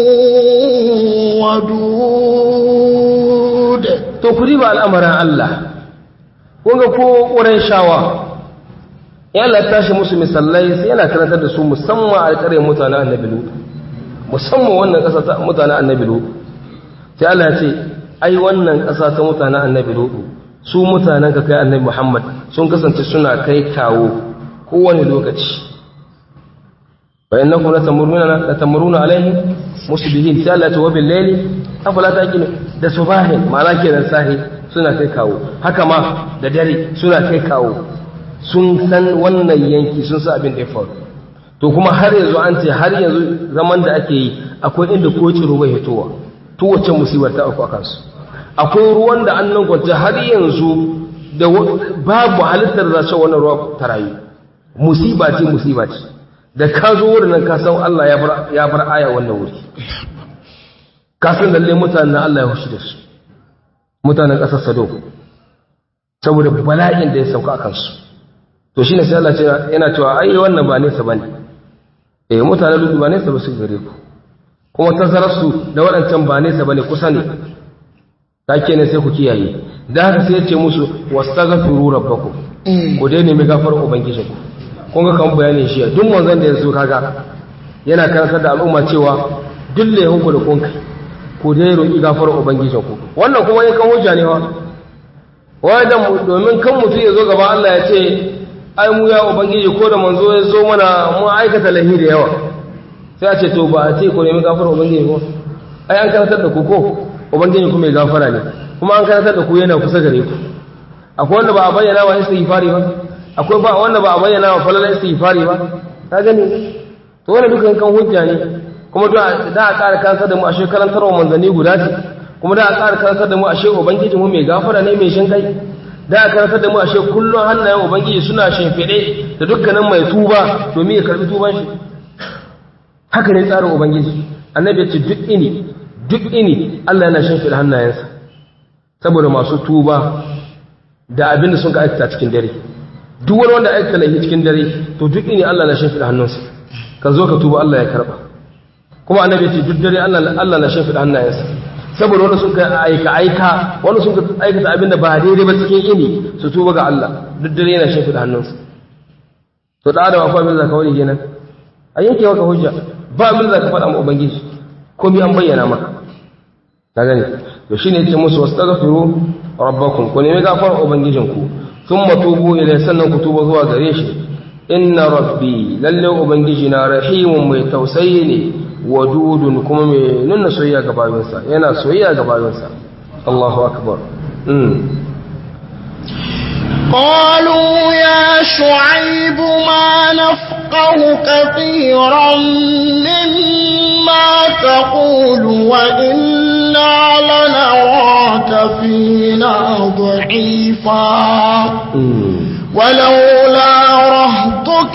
ودود to ku riba al'amarin Allah kun ga ko wurin shawa ya Allah tashi musu misallai sai yana karantar da su musamman a ƙare mutanen annabi Lut musamman wannan ƙasa ta mutanen annabi Lut sai Allah ya ce ai wannan ƙasa ta mutanen annabi Lut su mutanen ka kai annabi Muhammad sun kasance suna kai kawo kowane lokaci fa innakum latamuruna latamuruna alaihi musbihin sai Allah ya ce wa bil layli afala taqilu da subahin ma'ana kenan sahi suna kai kawo haka ma da dare suna kai kawo sun san wannan yanki sun sa abin da ya faru to kuma har yanzu an ce har yanzu zaman da ake yi akwai inda ko ciro bai hitowa to wacce musibar ta auku akan su akwai ruwan da annan kwance har yanzu da babu halittar da za wannan ruwa ta rayu musiba ce musiba ce da ka zo wurin nan ka san Allah ya bar ya bar aya wannan wuri ka san lalle mutanen Allah ya hushi da su mutanen ƙasar Sado saboda bala'in da ya sauka a kansu to shine sai Allah yana cewa ai wannan ba nesa bane eh mutanen Lutu ba nesa ba su gare ku kuma tazarar su da waɗancan ba nesa bane kusa ne take ne sai ku kiyaye da haka sai ya ce musu wastaghfiru rabbakum ku dai nemi gafarar ubangijinku kun ga kan bayanin shi duk manzon da ya zo kaga yana karantar da al'umma cewa duk lehunku da kun kai ku dai roƙi gafarar ubangijinku wannan kuma yakan hujja ne wa wadan domin kan mutum ya zo gaba Allah ya ce ai mu ya ubangiji ko da manzo ya zo mana mu aikata lahi da yawa sai a ce to ba a ce ku nemi gafarar ubangiji ko ai an karantar da ku ko ubangiji ku mai gafara ne kuma an karantar da ku yana kusa gare ku akwai wanda ba a bayyana wa istighfari ba akwai ba wanda ba a bayyana wa falala istighfari ba ka gani to wannan dukan kan hujja ne kuma da da a ƙara karantar da mu ashe karantar wa manzanni guda ce kuma da a ƙara karantar da mu ashe ubangiji mu mai gafara ne mai shin kai da a karantar da mu ashe kullum hannayen ubangiji suna shimfiɗe da dukkanin mai tuba domin ya karbi tuban shi haka ne tsarin ubangiji annabi ya ce duk ini duk ini Allah yana shimfiɗa hannayensa saboda masu tuba da abin da sun ka aikata cikin dare duk wani wanda aikata laifi cikin dare to duk ini Allah na shimfiɗa hannunsa ka zo ka tuba Allah ya karba kuma annabi ce duk dare Allah Allah na shimfiɗa hannayensa saboda wanda sun ka aika aika wanda sun ka aikata abin da ba daidai ba cikin ini su tuba ga Allah duk dare yana shimfiɗa hannunsa to da adam akwai abin da ka wani kenan a yanke maka hujja ba abin da ka faɗa ma ubangiji komai an bayyana maka ka gani to shine yace musu wastaghfiru rabbakum ku nemi gafarar ubangijinku thumma tubu ilayhi sannan ku tuba zuwa gare shi inna rabbi lalle ubangiji na rahimun mai tausayi ne wadudun kuma mai nuna soyayya ga bayinsa yana soyayya ga bayinsa Allahu akbar mm قالوا يا شعيب ما نفقه كثيرا مما تقول وإنا لنراك فينا ضعيفا ولولا رهطك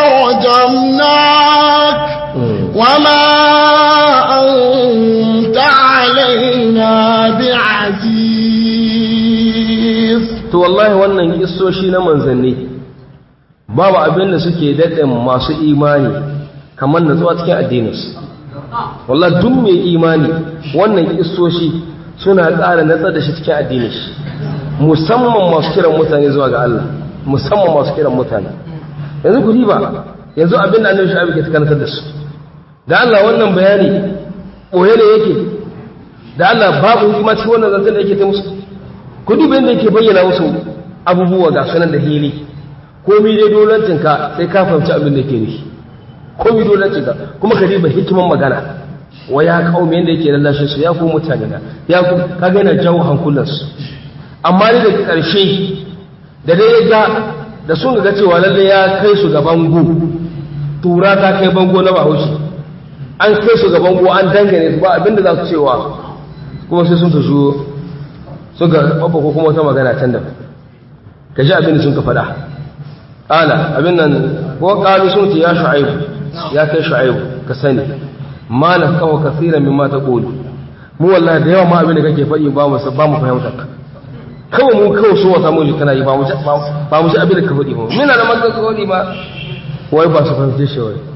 لرجمناك وما أنت علينا بعزيز to wallahi wannan kissoshi na manzanni babu abin da suke daɗin masu imani kamar natsuwa cikin addininsu wallahi duk mai imani wannan kissoshi suna ƙara natsar da shi cikin addinin shi musamman masu kiran mutane zuwa ga Allah musamman masu kiran mutane yanzu ku riba yanzu abin da annabi shi ke karantar da su da Allah wannan bayani boye ne yake da Allah babu hikima cikin wannan zancen da yake ta musu kudi bayan da yake bayyana musu abubuwa ga sunan da hili komi dai dolancinka sai ka fahimci abin da ke nufi komi dolancinka kuma ka riba hikiman magana wa ya kawo yadda yake lallashe su ya ku mutane na ya ku kaga yana jawo hankulansu amma ni daga ƙarshe da dai ya ga da sun ga cewa lalle ya kai su ga bango tura ta kai bango na bahaushe an kai su ga bango an dangane su ba abinda za su cewa kuma sai sun ta shigo suka babba ko kuma wata magana can da ka ji abin da sun ka faɗa ƙala abin nan ko ƙalu sun ce ya shu'aibu ya kai shu'aibu ka sani ma na kawo kasira min ma ta ƙoli mu wallahi da yawa ma abin da kake faɗi ba mu ba mu fahimta ka kawai mu kawai so wata mu kana yi ba mu ba mu ji abin da ka faɗi ba mina da maka faɗi ba wai ba su fahimce shi wai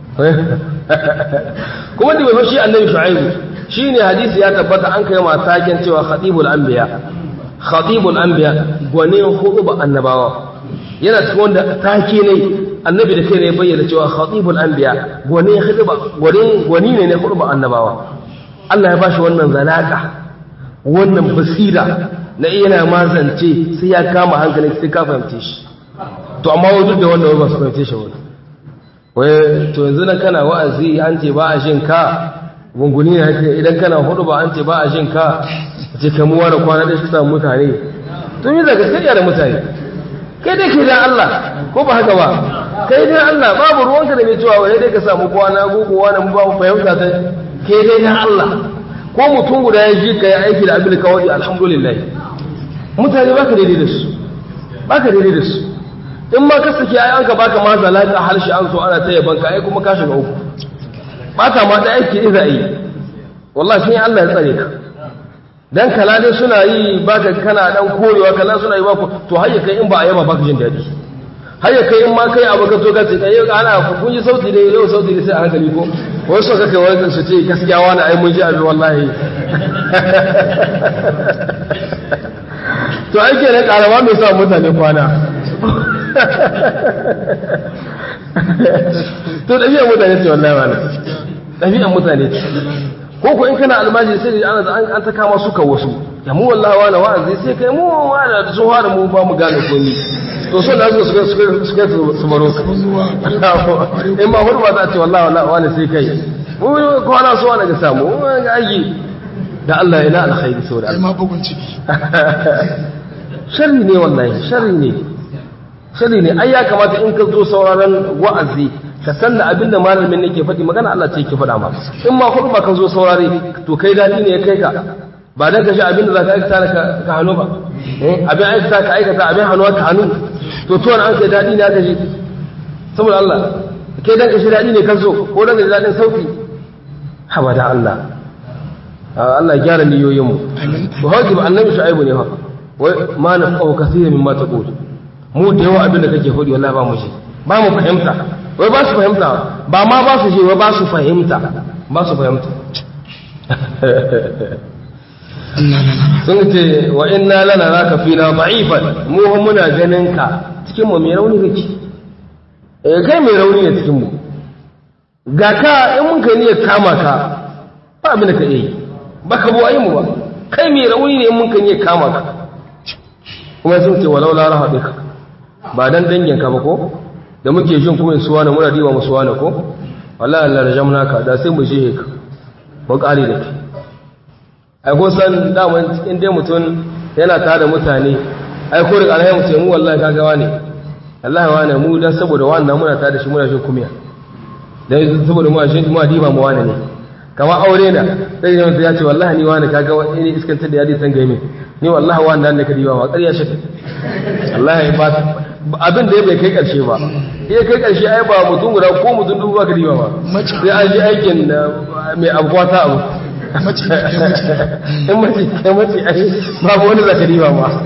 kuma da bai shi annabi shu'aibu shi ne hadisi ya tabbata an kai matakin cewa khatibul anbiya khatibul anbiya gwanin huduba annabawa yana cikin wanda take ne annabi da kai ne bayyana cewa khatibul anbiya gwanin huduba gwanin gwani ne ne huduba annabawa Allah ya bashi wannan zalaka wannan basira na iya mazance sai ya kama hankalin sai ka fahimce shi to amma wai duk da wannan ba su fahimce shi wani wai to yanzu na kana wa'azi an ce ba a shin ka gunguni ne haka idan kana hudu ba an ce ba a jin ka ce kamuwa da kwana ɗaya su samu mutane to yi daga kai da mutane kai dai ke dan Allah ko ba haka ba kai dai Allah babu ruwanka da mai cewa wani dai ka samu kwana gugu wani mu babu fahimta ta kai dai dan Allah ko mutum guda ya ji ka yi aiki da abin da kawai alhamdulillah mutane baka daidai da su baka daidai da su in ma ka saki ai an ka baka ma zalaka harshe an so ana ta yaban ka ai kuma ka shiga uku bata ma da aiki iza yi wallahi sai Allah ya tsare ka dan kala dai suna yi baka kana dan korewa kala suna yi ba ku to hayya kai in ba a yaba baka jin dadi hayya kai in ma kai abu ka to ka ce kai ana kun ji sauti dai yau sauti dai sai a hankali ko wai so kake wani su ce gaskiya wani ai mun ji abin wallahi to ake ne karama mai sa mutane kwana to ɗabi'ar mutane ce wallahi wani ɗabi'ar mutane ce ko ko in kana almaji sai da ana an ta kama suka wasu ya mu wallahi wani wa'azi sai kai mu wani da sun fara mu ba mu gane komi to so da suka suka suka su baro ka in ba hurba za a ce wallahi wallahi wani sai kai mu kwana so wani ga samu mu ga aiki da Allah ina alkhairi saboda ai ma bugun ciki sharri ne wallahi sharri ne sharri ne ai ya kamata in ka zo sauraron wa'azi ka san da abin da malamin ne ke faɗi magana Allah ce ke faɗa ma in ma kudu ba ka zo saurare to kai daɗi ne ya kai ka ba dan ka shi abin da za ka aikata ka ka hannu ba abin aikata ka aikata abin hannu ka hannu to to an kai daɗi ne aka shi saboda Allah kai dan ka shi daɗi ne ka zo ko dan ka ji daɗin sauki haba da Allah Allah gyara niyoyinmu to hauki ba annabi shu'aibu ne fa wai ma na qaw kaseeran mimma taqul mu da yawa abin da kake faɗi wallahi ba mu shi ba mu fahimta wai ba su fahimta ba ma ba su je wai ba su fahimta ba su fahimta sun ce wa inna lana raka fina da'ifan mu ho muna ganin ka cikin mu mai rauni kake eh kai mai rauni ne cikin mu ga ka in mun kai ne kama ka ba abin da ka yi ba ka buwaye mu ba kai mai rauni ne in mun kai ne kama ka kuma sun ce walau la rahabika ba dan dangin ka ba ko da muke jin kuma suwa na muna diwa musuwa na ko wallahi Allah rajamna ka da sai mu je ka mu kare da kai ai ko san daman in dai mutum yana tare da mutane ai ko da alhaji mutum mu wallahi kaga wani wallahi wani mu dan saboda wannan muna tare da shi muna jin kumiya dan saboda mu shi mu diba mu wani ne kama aure na sai mutum ya ce wallahi ni wani kaga wani iskantar da yadi san gaime ni wallahi wani dan da ka diba ma ƙarya shi wallahi ba abin da ya bai kai ƙarshe ba iya kai ƙarshe ai ba mutum guda ko mutum dubu ba ka diba ba sai an ji aikin mai abuwa ta abu in mace kai mace ai babu wani zakari ba ma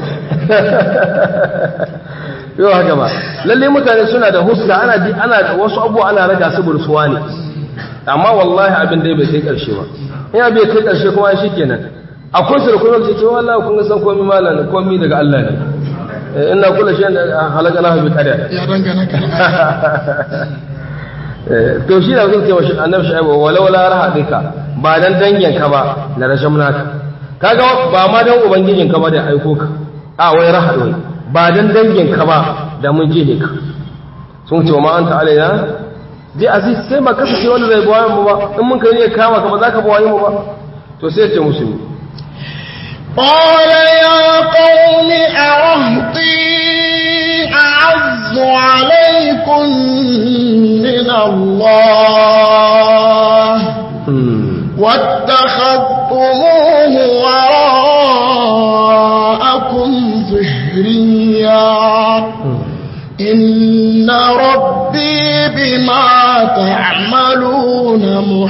yau haka ba lalle mutane suna da huska ana di ana da wasu abubuwa ana raga su bursuwa ne amma wallahi abin da bai kai karshe ba ina bai kai karshe kuma shi kenan akwai su da kuma ce wallahi kun ga san komai malam komai daga Allah ne ina kula shi halaka na bi kada ya dangana ka to shi da zai ce wa annabi shaibu walau la rahadika ba dan dangin ka ba la rashamnaka kaga ba ma dan ubangijin ka ba da aiko ka a wai rahad wai ba dan dangin ka ba da mun je ka sun ce ma anta alaina ji aziz sai ba kasance wanda zai bawa mu ba in mun kai ne kama ka ba za ka bawa mu ba to sai ce musu قال يا قوم أرهطي أعز عليكم من الله واتخذتموه وراءكم ظهريا إن ربي بما تعملون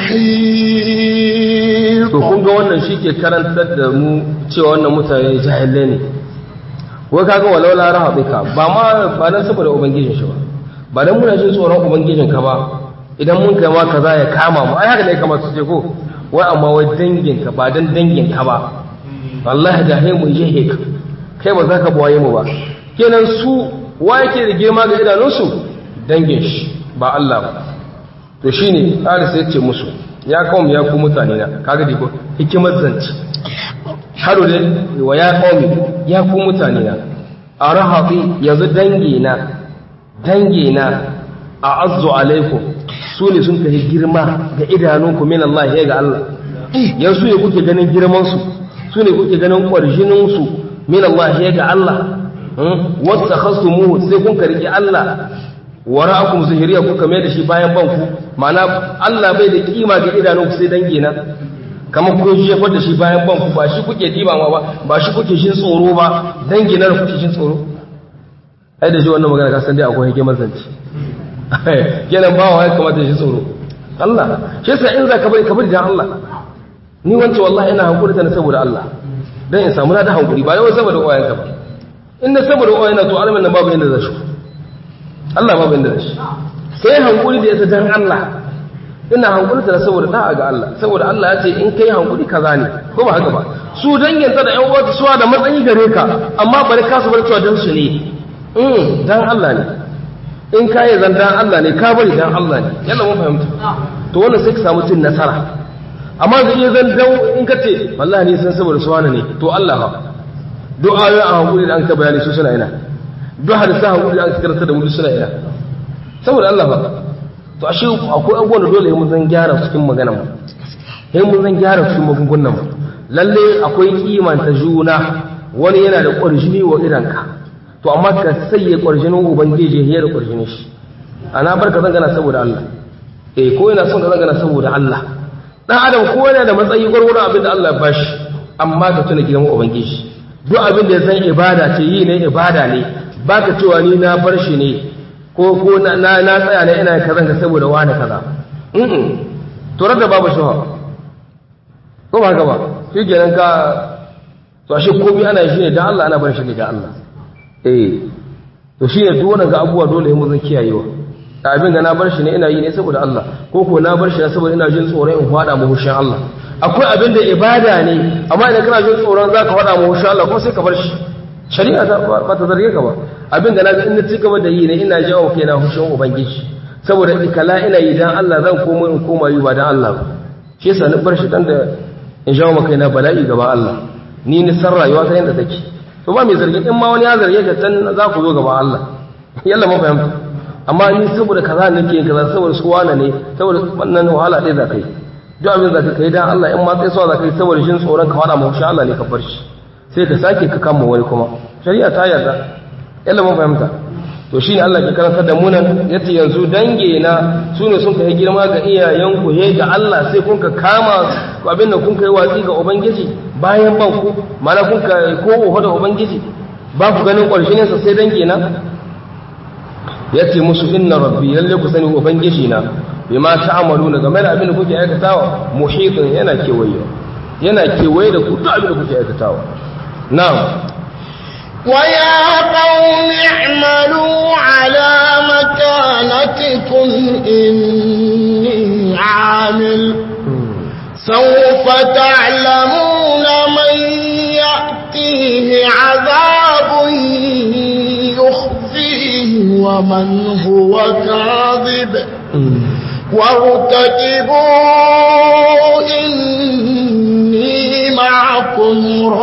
محيط to kun ga wannan shi ke karantar da mu cewa wannan mutane jahilai ne wai kaga walau la rahabika ba ma ba dan saboda ubangijin shi ba ba dan muna jin tsoron ubangijin ka ba idan mun kai ma kaza ya kama mu ai haka ne kamar su ce ko wai amma wai dangin ka ba dan dangin ka ba wallahi da hai mu je ka kai ba za ka bawaye mu ba kenan su wa yake da girma ga idanunsu dangin shi ba Allah ba to shine Haris ya ce musu ya kawo ya ku mutane na kaga dai ko hikimar zance haro da wa ya kawo ya ku mutane na arahabi yanzu dangi na dangi na a azzu alaikum su ne sun kai girma ga idanunku min Allah ya ga Allah yanzu ne kuke ganin girman su su ne kuke ganin kwarjinin su min Allah ya ga Allah wata khasumuhu sai kun karki Allah wara'akum zahiriya kuka mai da shi bayan banku ma'ana Allah bai da kima ga idanunku sai dangi na kamar kun jefar da shi bayan banku ba shi kuke diba ma ba ba shi kuke shin tsoro ba dangi na kuke shin tsoro ai da shi wannan magana ka san dai akwai hikimar zance kenan ba wa ya kamata shi tsoro Allah shi yasa in za ka bari ka bari dan Allah ni wancan wallahi ina hankuri ta saboda Allah dan in samu na da hankuri ba yawan saboda uwayenka ba in na saboda uwayen to alamin nan babu inda za shi Allah babu inda da shi sai hankuri da ita dan Allah ina hankuri ta saboda da'a ga Allah saboda Allah ya ce in kai hankuri kaza ne ko ba haka ba su dangin ta da ƴan uwa suwa da matsayi gare ka amma bari ka su bar cewa dan su ne mm dan Allah ne in ka yi zan dan Allah ne ka bari dan Allah ne yalla mun fahimta to wannan sai ka samu cin nasara amma zai iya zan dan in ka ce wallahi ne san saboda suwana ne to Allah ba du'a ya hankuri da an ka bayani su suna ina duk hadisa hankuri da aka karanta da mu suna ina saboda Allah ba to ashe akwai abubuwan da dole mun zan gyara cikin maganar mu sai mun zan gyara cikin magungunan mu lalle akwai kimanta juna wani yana da ƙwarjini wa idanka to amma ka sayye ƙwarjinin ubangiji ya da ƙwarjinin shi ana barka zan gana saboda Allah eh ko yana son ka zan gana saboda Allah dan adam ko yana da matsayi gwargwaron abin da Allah ya bashi amma ka tuna gidan ubangiji duk abin da ya san ibada ce yi ne ibada ne baka cewa ni na bar shi ne ko ko na na tsaya ne ina kazan ka saboda wani kaza mm to da babu shuha ko ba haka ba shi kenan ka to ashe komai ana shi ne dan Allah ana bar shi ne ga Allah eh to shi ne duk wannan ga abubuwa dole mu zan kiyayewa da abin da na bar shi ne ina yi ne saboda Allah ko ko na bar shi ne saboda ina jin tsoron in fada mu hushin Allah akwai abin da ibada ne amma idan kana jin tsoron zaka fada mu hushin Allah kuma sai ka bar shi shari'a ta ba ta zarge ka ba abin da na ga in na cigaba da yi ne ina jawo kaina hushin ubangiji saboda ikala ina yi dan Allah zan komo in koma yi ba dan Allah ba shi yasa na bar shi dan da in jawo maka kaina bala'i gaba Allah ni ni san rayuwa ta yanda take to ba mai zargi in ma wani ya zarge ka can za ku zo gaba Allah yalla mun fahimta amma ni saboda kaza nake yin kaza saboda su wala ne saboda wannan wahala ɗaya za ka yi duk abin za ka kai dan Allah in ma sai so za ka yi saboda shin tsoron ka fara mu Allah ne ka bar shi sai ka sake ka kama wani kuma shari'a ta yarda yalla mun fahimta to shine Allah ke karantar da mu nan yace yanzu dange na su ne sun kai girma ga iyayen ku he ga Allah sai kun ka kama abin da kun kai watsi ga ubangiji bayan ban ku mana kun ka ko oho da ubangiji ba ku ganin ƙwarshinin sa sai dange na yace musu inna rabbi lalle ku sani ubangiji na bima ta'maluna game da abin da kuke aikatawa muhitun yana kewaye yana kewaye da ku duk abin da kuke aikatawa na'am ويا قوم اعملوا على مكانتكم إني عامل سوف تعلمون من يأتيه عذاب يخزيه ومن هو كاذب وارتكبوا إني معكم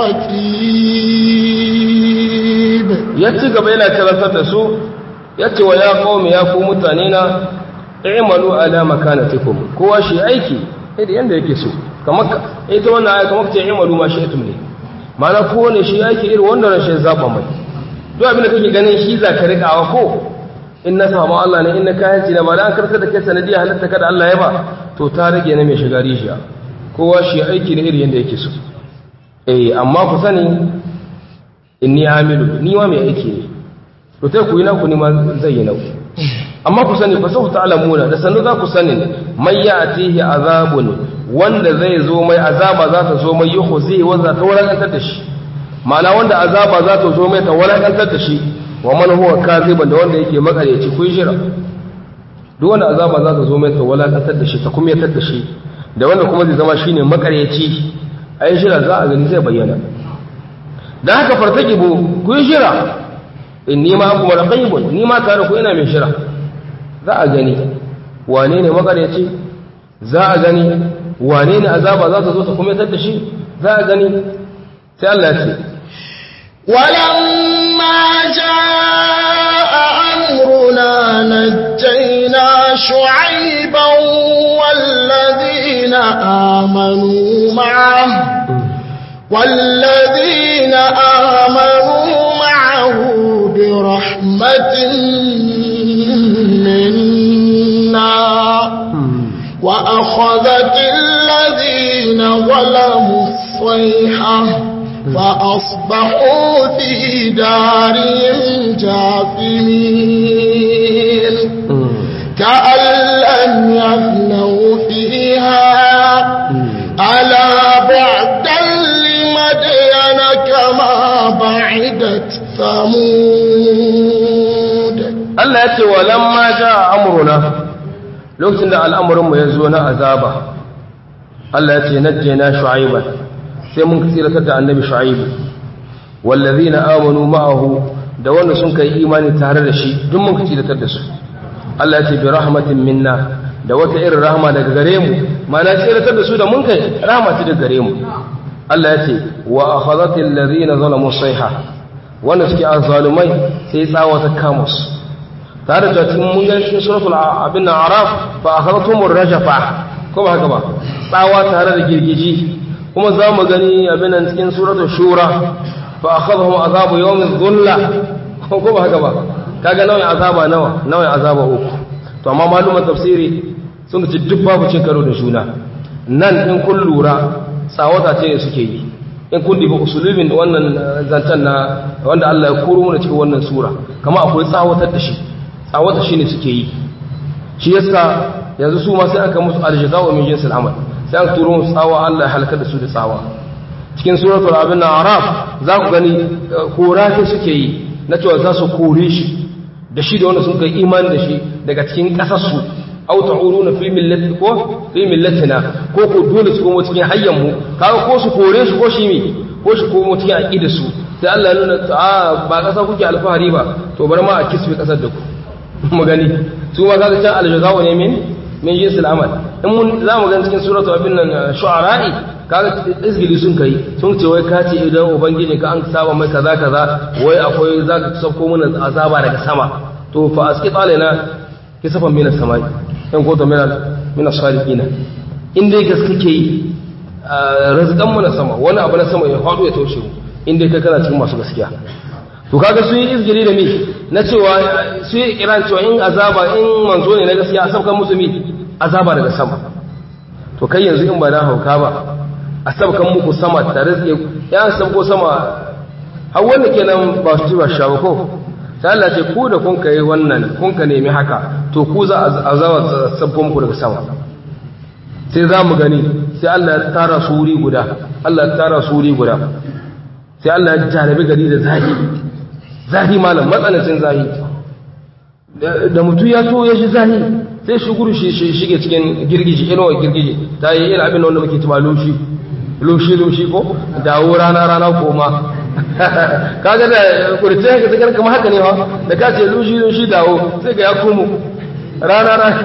ركيب yace gaba yana karantar da su yace wa ya qaumi ya ku mutane na i'malu ala makanatikum kowa shi aiki idan yanda yake so kamar ita wannan aya kamar ce i'malu ma shi'tum ne ma'ana kowane shi aiki irin wanda rashin zaba mai duk abin da kake ganin shi za ka rikawa ko in na samu Allah ne in na kayan ci na ba an karkar da kai sanadiyar halitta kada Allah ya ba to ta rage na mai shiga rijiya kowa shi aiki da irin yanda yake so eh amma ku sani inni amilu ni ma mai aiki ne to sai ku yi naku ni ma zai yi naku amma ku sani fa sau ta'lamuna da sanu za ku sani mai ya'tihi azabun wanda zai zo mai azaba za ta zo mai yukhzi wa za ta walakantar da shi ma'ana wanda azaba za ta zo mai ta walakantar da shi wa man huwa kaziban da wanda yake makareci kun shira duk wanda azaba za ta zo mai ta walakantar da shi ta kuma yatar da shi da wanda kuma zai zama shine makareci ai shira za a gani zai bayyana da haka fartakibu ku yi shira in nima kuma raqibun nima tare ku ina mai shira za a gani wane ne makareci za a gani wane ne azaba za ta zo ta kuma yatar da shi za a gani sai Allah ce ولما جاء أمرنا نجينا شعيبا والذين آمنوا معه والذين آمنوا معه برحمة منا وأخذت الذين ظلموا الصيحة فأصبحوا في دارهم جاثمين كأن لم يغنوا فيها ألا بعدا لمدين كما بعدت ثمود Allah ya ce wa lamma ja amruna lokacin da al'amuranmu ya zo na azaba Allah ya ce najjayna shu'aiban sai mun tsiratar da annabi shu'aibu wallazina amanu ma'ahu da wanda sun kai imani tare da shi duk mun tsiratar da su Allah ya ce bi rahmatin minna da wata irin rahama daga gare mu ma'ana tsiratar da su da mun kai rahama ce daga gare mu Allah ya ce wa akhadhatil ladina zalamu sayha wanda suke azzalumai sai tsawa ta kama su tare da cikin mun ga cikin suratul abin araf fa akhadhtumur rajafa ko ba haka ba tsawa tare da girgiji kuma za mu gani abin nan cikin suratul shura fa akhadhahum azabu yawmin dhulla ko ba haka ba kaga nau'in azaba nawa nau'in azaba uku to amma maluman tafsiri sun ce duk babu cin karo da juna nan in kun lura tsawata ce ne suke yi in kun diba usulubin wannan zancen na wanda Allah ya koro mana cikin wannan sura kama akwai tsawatar da shi tsawata shi ne suke yi shi yasa yanzu su ma sai aka musu aljaza wa min jinsil amal sai aka turo musu tsawa Allah ya halaka da su da tsawa cikin suratul abin na araf za ku gani kora ce suke yi na cewa za su kore shi da shi da wanda sun kai imani da shi daga cikin ƙasarsu au ta'uruna fi millati ko fi millatina ko ko dole su komo cikin hayyan mu kaga ko su kore shi ko shi mi ko shi komo cikin aqida su sai Allah ya nuna a ba ƙasa kuke alfahari ba to bar ma a kisbe ƙasar da ku mu gani su ma kaga can aljazawu ne min min jinsil amal in mun za mu gani cikin suratul abin nan shu'ara'i kaga izgili sun kai sun ce wai kace idan ubangiji ka an saba mai kaza kaza wai akwai zaka sauko mana azaba daga sama to fa asqit alaina kisafan min as-samai in ko to min min as-salihin in dai gaske ke yi rizqan mu na sama wani abu na sama ya faɗo ya taushe mu in dai kai kana cikin masu gaskiya to kaga su yi izgili da mi na cewa su yi kiran cewa in azaba in manzo ne na gaskiya a saukan musu mi azaba daga sama to kai yanzu in ba na hauka ba a sabkan muku sama tare da ya sabko sama har wanda kenan ba su ba sha ba ko sai Allah ce ku da kun kai wannan kun ka nemi haka to ku za a zawa sabko muku daga sama sai za mu gani sai Allah ya tara suri guda Allah ya tara suri guda sai Allah ya jarabi gari da zahi zahi malam matsanancin zahi da mutum ya so ya shi zahi sai shi guru shi shige cikin girgiji inuwa girgiji ta yi irin abin da wanda muke tuma lushi lushi lushi ko dawo rana rana koma kaga da kurce ka tsakar kamar haka ne ha da ka ce lushi lushi dawo sai ga ya komo rana rana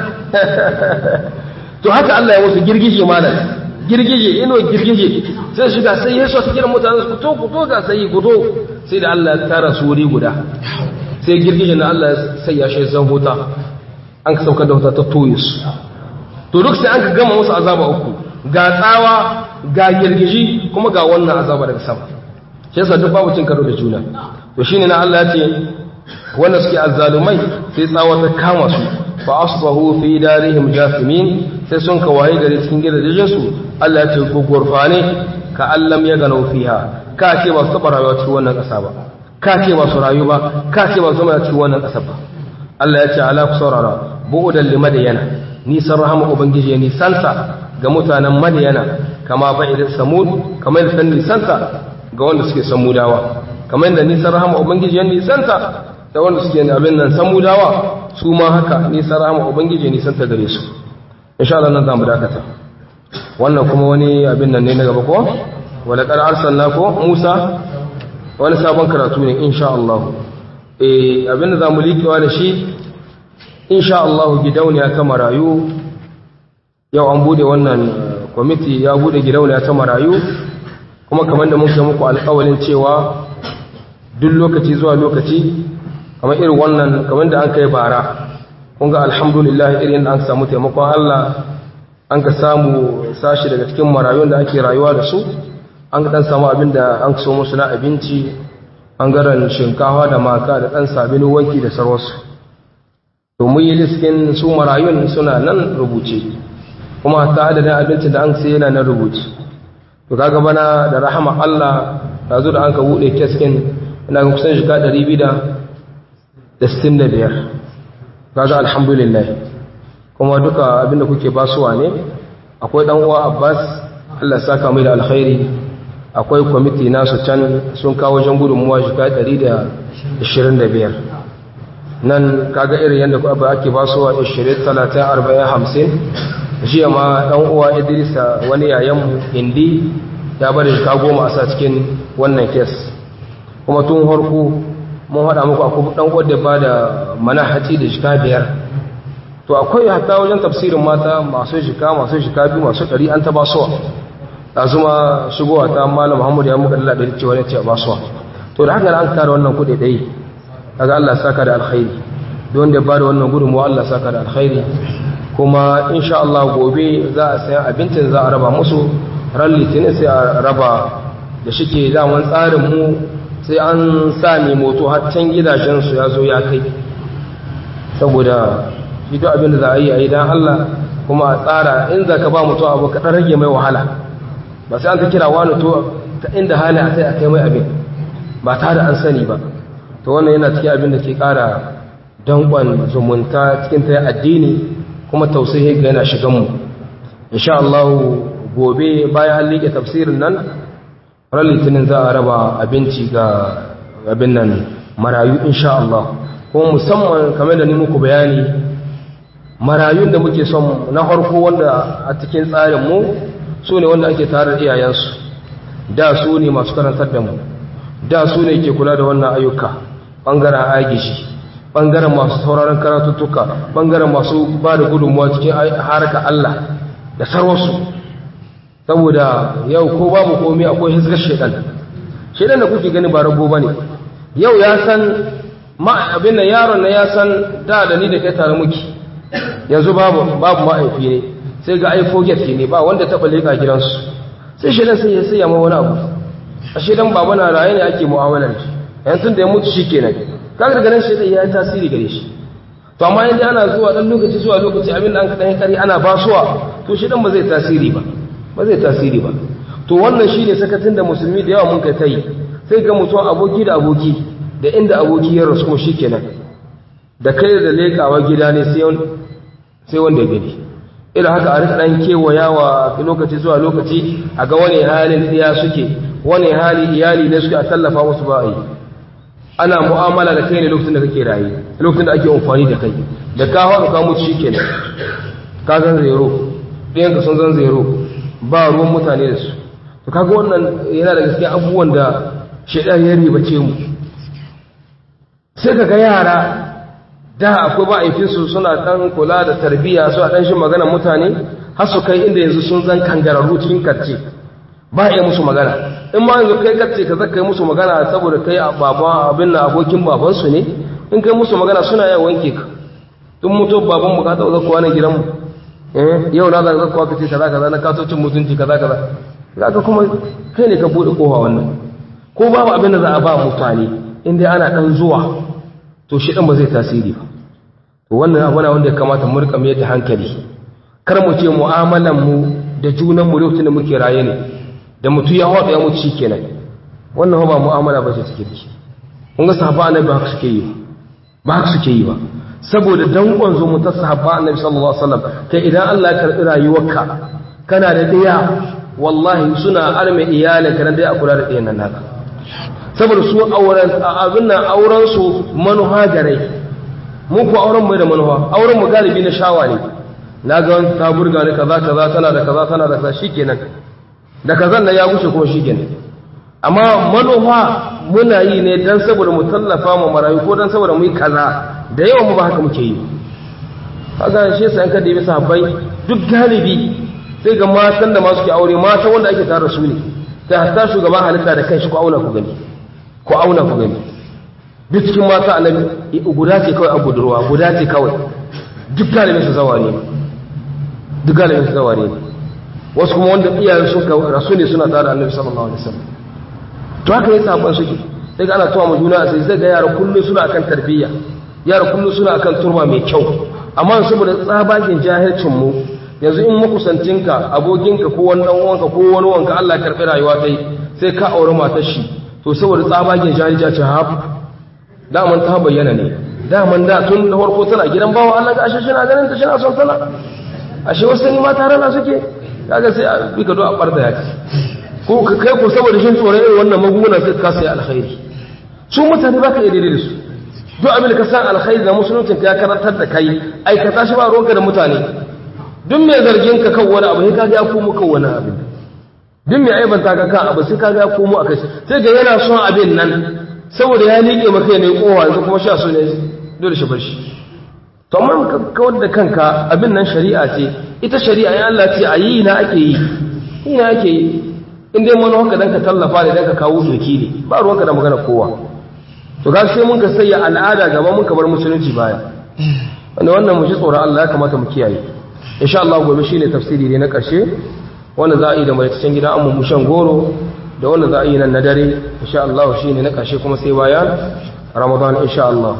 to haka Allah ya musu girgije malam girgije inuwa girgije sai shiga sai ya so su kiran mutane su to ku to ga sai ku to sai da Allah ya tara su wuri guda sai girgije na Allah sai ya shi zan huta an ka saukar da wuta ta toye su to duk sai an ka gama musu azaba uku ga tsawa ga girgiji kuma ga wannan azaba daga sama shi yasa duk babu cin karo da juna to shine na Allah ya ce wanda suke azzalumai sai tsawa ta kama su fa asbahu fi darihim jasimin sai sun kawaye gari cikin gidajen su Allah ya ce ku gurfane ka allam ya gano fiha ka ce ba su taba rayuwa cikin wannan kasa ba ka ce ba su rayu ba ka ce ba su zama cikin wannan kasa ba Allah ya ce ala ku saurara bu'udan li madayana nisan rahama ubangiji ya nisanta ga mutanen madayana kama ba'idin samud kamar da nisanta ga wanda suke samudawa kamar da nisan rahama ubangiji ya nisanta da wanda suke abin nan samudawa su ma haka nisan rahama ubangiji ya nisanta gare su insha Allah nan zamu dakata wannan kuma wani abin nan ne na gaba ko wala qad arsalna ko Musa wani sabon karatu ne insha Allah eh abin da zamu likewa da shi insha Allah gidauniya ta marayu yau an bude wannan kwamiti ya bude gidauniya ta marayu kuma kamar da muka muku alƙawalin cewa duk lokaci zuwa lokaci kamar irin wannan kamar da an kai bara kun ga alhamdulillah irin da an samu taimakon Allah an ka samu sashi daga cikin marayun da ake rayuwa da su an ka dan samu abin da an so musu na abinci an garan shinkafa da maka da dan sabin wanki da sarwarsu to mun yi liskin su marayun suna nan rubuce kuma ta adadin abinci da an sai yana nan rubuce to kaga bana da rahama Allah ta zo da an ka bude keskin ina ga kusan shiga 265 kaga alhamdulillah kuma duka abinda kuke basuwa ne akwai dan uwa Abbas Allah ya saka mai da alkhairi akwai kwamiti nasu can sun kawo jan gudunmuwa shiga 125 nan kaga irin yadda abu ake ba su wa 20 30 40 50 jiya ma dan uwa Idrisa wani yayan indi ya bari ka goma a sa cikin wannan kes kuma tun harku mun hada muku akwai dan uwa da ba da manahaci da shika biyar to akwai hatta wajen tafsirin mata masu shika masu shika biyu masu ɗari an ta ba suwa da zuma shigowa ta malam Muhammad ya muka dalla da cewa ne ce ba suwa to da haka an kare wannan kuɗi ɗaya kaga Allah saka da alkhairi don da ba da wannan gudunmuwa Allah saka da alkhairi kuma insha Allah gobe za a sayan abincin za a raba musu ran litinin sai a raba da shike daman tsarin mu sai an sa mai moto har can gidajensu ya zo ya kai saboda shi duk abin da za a yi a yi don Allah kuma a tsara in za ka ba mutum abu kaɗan rage mai wahala ba sai an ta kira wani to ta inda hali a sai a kai mai abin ba tare an sani ba to wannan yana cikin abin da ke ƙara danƙon zumunta cikin ta addini kuma tausayi ga yana shigan mu insha Allah gobe bayan an liƙe tafsirin nan ran litinin za a raba abinci ga abin nan marayu insha Allah kuma musamman kamar da ni muku bayani marayun da muke son na harko wanda a cikin tsarin mu su ne wanda ake tare da iyayensu da su ne masu karantar da mu da su ne ke kula da wannan ayyuka ɓangaren agishi ɓangaren masu sauraron karatuttuka ɓangaren masu ba da gudunmuwa cikin harka Allah da sarwarsu saboda yau ko babu komai akwai hizgar shaidan shaidan da kuke gani ba rago ba ne yau ya san abin da yaron na ya san da da ni da kai tare muke yanzu babu babu ma'aifi ne sai ga ai forget ne ba wanda taɓa leƙa gidansu sai shaidan sai ya saya ma wani abu a shaidan baba na raye ne ake mu'amalar shi yanzu da ya mutu shi kenan kaga daga nan shaidan ya yi tasiri gare shi to amma yanda ana zuwa dan lokaci zuwa lokaci abin da an kaɗan kare ana basuwa to shaidan ba zai tasiri ba ba zai tasiri ba to wannan shine sakatin da musulmi da yawa mun kai ta yi sai ga mutum aboki da aboki da inda aboki ya rasu shi kenan da kai da lekawa gida ne sai wanda gani ila haka a rika dan kewayawa lokaci zuwa lokaci a ga wani halin iya suke wani hali iyali ne suke a tallafa musu ba yi ana mu'amala da kai ne lokacin da kake raye lokacin da ake amfani da kai da ka hawa ka mutu shikenan ka zan zero ɗayan ka sun zan zero ba ruwan mutane da su to kaga wannan yana da gaskiya abubuwan da shaidan ya ribace mu sai kaga yara da akwai ma'aifinsu suna ɗan kula da tarbiyya su a ɗan shi maganar mutane har su kai inda yanzu sun zan kangararru cikin karce ba iya musu magana in ma yanzu kai karce ka zaka yi musu magana saboda kai a baba abin na abokin babansu ne in kai musu magana suna yawan wanke ka tun mutu baban mu ka taɓa zakuwa na gidanmu yau na zaka zakuwa ka ce kaza kaza na katocin mutunci kaza kaza zaka kuma kai ne ka buɗe kofa wannan ko babu abin da za a ba mutane in dai ana ɗan zuwa to shi ɗan ba zai tasiri ba to wannan abu na wanda ya kamata mu rika mai da hankali kar mu ce mu'amalan mu da junan mu lokacin da muke raye ne da mutu ya haɗa ya mutu shikenan wannan ba mu'amala ba ce take da shi kun ga sahaba annabi ba haka suke yi ba haka suke yi ba saboda dankon zo mu ta sahaba annabi sallallahu alaihi wasallam kai idan Allah ya karbi rayuwarka kana da ɗaya wallahi suna arme iyalinka nan dai a kula da ɗayan nan naka saboda su auren abin nan auren su manuha gare mu ku auren mu da manuha auren mu galibi na shawa ne na ga wani ta burga ne kaza kaza tana da kaza tana da kaza shikenan da kazan nan ya gushe kuma shikenan amma manuha muna yi ne dan saboda mu tallafa mu marayu ko dan saboda mu yi kaza da yawan mu ba haka muke yi kaga shi sai an kada yi sahabbai duk galibi sai ga matan da masu ke aure mata wanda ake tare su ne ta hatta shugaban halitta da kanshi ko auna ku gani ko auna ku gani duk cikin mata annabi guda ce kawai a budurwa guda ce kawai duk galibin su zawa ne duk galibin su zawa ne wasu kuma wanda iyayen sun ka rasu ne suna tare da annabi sallallahu alaihi wasallam to haka yasa sabon suke sai ga ana tuwa mu juna sai sai ga yara kullu suna akan tarbiyya yara kullu suna akan turba mai kyau amma saboda tsabagen jahilcin mu yanzu in makusancinka abokinka ko wani dan uwanka ko wani wanka Allah ya karbi rayuwa tai sai ka aure matar shi to saboda tsabagen jahilci ce hab daman ta bayyana ne daman da tun da farko tana gidan bawa Allah ga ashe shi na ganin ta shi na son tana ashe wasu ni ma tare na suke kaga sai a bi ka do a barda yaki ko ka kai ko saboda shin tsoron irin wannan magunguna sai ka sai alkhairi su mutane baka iya daidai da su duk abin da ka san alkhairi da musuluncin ka ya karantar da kai aikata shi ba ruwanka da mutane duk mai zargin ka kan wani abu sai ka ga ya komo kan wani abin duk mai aibanta ka kan abu sai ka ga ya komo a kai sai ga yana son abin nan saboda ya liƙe maka ne kowa yanzu kuma sha so ne dole shi bar shi to amma ka kawar da kanka abin nan shari'a ce ita shari'a ya Allah ce a yi na ake yi yi na ake yi in dai mana haka dan ka tallafa ne dan ka kawo doki ne ba ruwanka da magana kowa to ga sai mun ka sayya al'ada gaba mun ka bar musulunci baya wanda wannan mu ji tsoron Allah ya kamata mu kiyaye insha Allah gobe shine tafsiri ne na ƙarshe wanda za a yi da mai cikin gida amma mushan goro da wanda za a yi nan na dare insha Allah shine na ƙarshe kuma sai bayan Ramadan insha Allah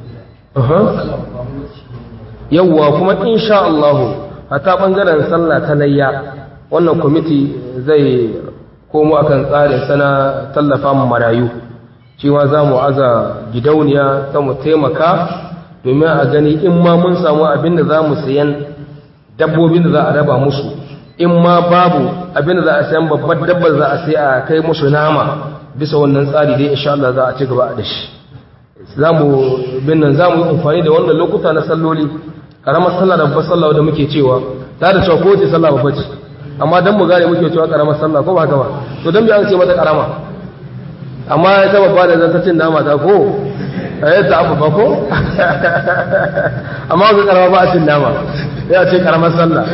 yawwa kuma insha Allah hata bangaren sallah ta layya wannan kwamiti zai komo akan tsarin sana tallafa mu marayu cewa za mu aza gidauniya ta mu taimaka domin a gani in ma mun samu abin da za mu sayan dabbobin da za a raba musu in ma babu abin da za a sayan babbar dabbar za a sai a kai musu nama bisa wannan tsari dai insha Allah za a ci gaba da shi za mu bin nan za mu yi amfani da wannan lokuta na salloli karamar sallah da babbar sallah da muke cewa ta da cewa kowace sallah babba ce amma dan mu gane muke cewa karamar sallah ko ba haka ba to dan bi an ce mata karama amma ya ta babba da zanta cin nama ta ko eh ta abu ba ko amma ga karama ba a cin nama ya ce karamar sallah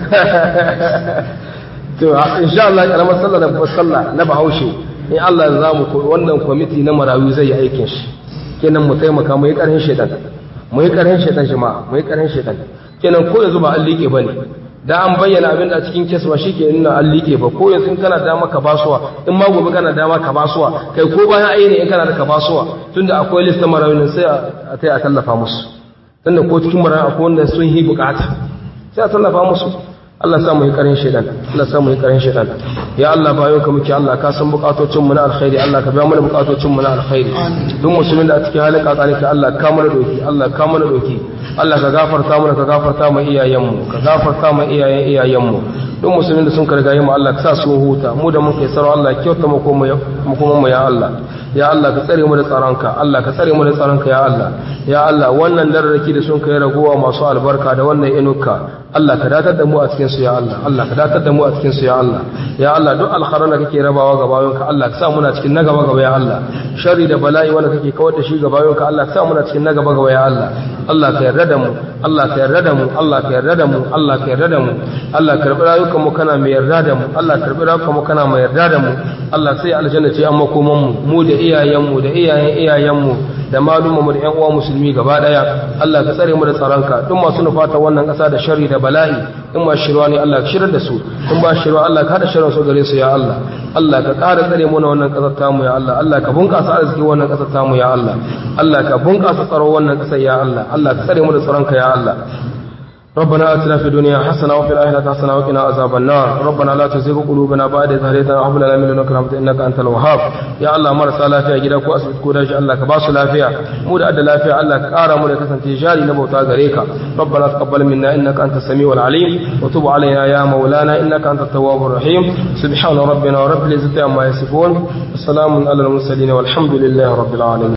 to insha Allah karamar sallah da babbar sallah na Bahaushe in Allah za mu wannan kwamiti na marayu zai yi aikin shi kenan mu taimaka mu yi ƙarfin shaitan mu yi ƙarfin shaitan jama'a mu yi ƙarfin shaitan kenan ko yanzu ba an liƙe bane da an bayyana abin da cikin keswa shi ke nuna an liƙe ba ko yanzu in kana dama ka basuwa in ma gobe kana dama ka basuwa kai ko bayan ayi in kana da ka basuwa tunda akwai list na marayun sai a tai a tallafa musu tunda ko cikin marayun akwai wanda sun yi bukata sai a tallafa musu Allah samu yi karin shaidan Allah samu yi karin shaidan ya Allah bayan ka muke Allah ka san bukatocin mu na alkhairi Allah ka biya mana bukatocin mu na alkhairi duk musulmin da a cikin halin kakani ka Allah ka mana doki Allah ka mana doki Allah ka gafarta mana ka gafarta mu iyayen mu ka gafarta mu iyayen iyayen mu duk musulmin da sun karga mu Allah ka sa su huta mu da muke sarau Allah kyauta mu ko mu ya Allah ya Allah ka tsare mu da tsaronka Allah ka tsare mu da tsaronka ya Allah ya Allah wannan dararraki da sun kai ragowa masu albarka da wannan inuka Allah ka datar da mu a cikin su ya Allah Allah ka datar da mu a cikin su ya Allah ya Allah duk alkharan da kake rabawa ga bayonka Allah ka sa muna cikin na gaba gaba ya Allah sharri da bala'i wanda kake kawar da shi ga bayonka Allah ka sa muna cikin na gaba gaba ya Allah Allah ka yarda da mu Allah ka yarda da mu Allah ka yarda da mu Allah ka yarda da mu Allah ka karbi rayukan mu kana mai yarda da mu Allah ka karbi rayukan mu kana mai yarda da mu Allah sai aljanna ce an makoman mu mu da iyayen mu da iyayen iyayen mu da malumma mu da ƴan uwa musulmi gaba daya Allah ka tsare mu da tsaronka duk masu nufata wannan ƙasa da sharri da bala'i in ma shirwa ne Allah ka shirar da su in ba shirwa Allah ka hada shirin su gare su ya Allah Allah ka ƙara tsare mu na wannan ƙasar tamu ya Allah Allah ka bunƙasa arziki wannan ƙasar tamu ya Allah Allah ka bunƙasa tsaro wannan ƙasar ya Allah Allah ka tsare mu da tsaronka ya Allah ربنا آتنا في الدنيا حسنة وفي الآخرة حسنة وقنا عذاب النار ربنا لا تزغ قلوبنا بعد إذ هديتنا وهب لنا من لدنك رحمة إنك أنت الوهاب يا الله مرسى لافيا gida ko asibiti ko daji Allah ka ba su lafiya mu da adda lafiya Allah ka ƙara mu da kasance jari na bauta gare ka ربنا تقبل منا إنك أنت السميع العليم وتب علينا يا مولانا إنك أنت التواب الرحيم سبحان ربنا ورب العزة عما يصفون وسلام على المرسلين والحمد لله رب العالمين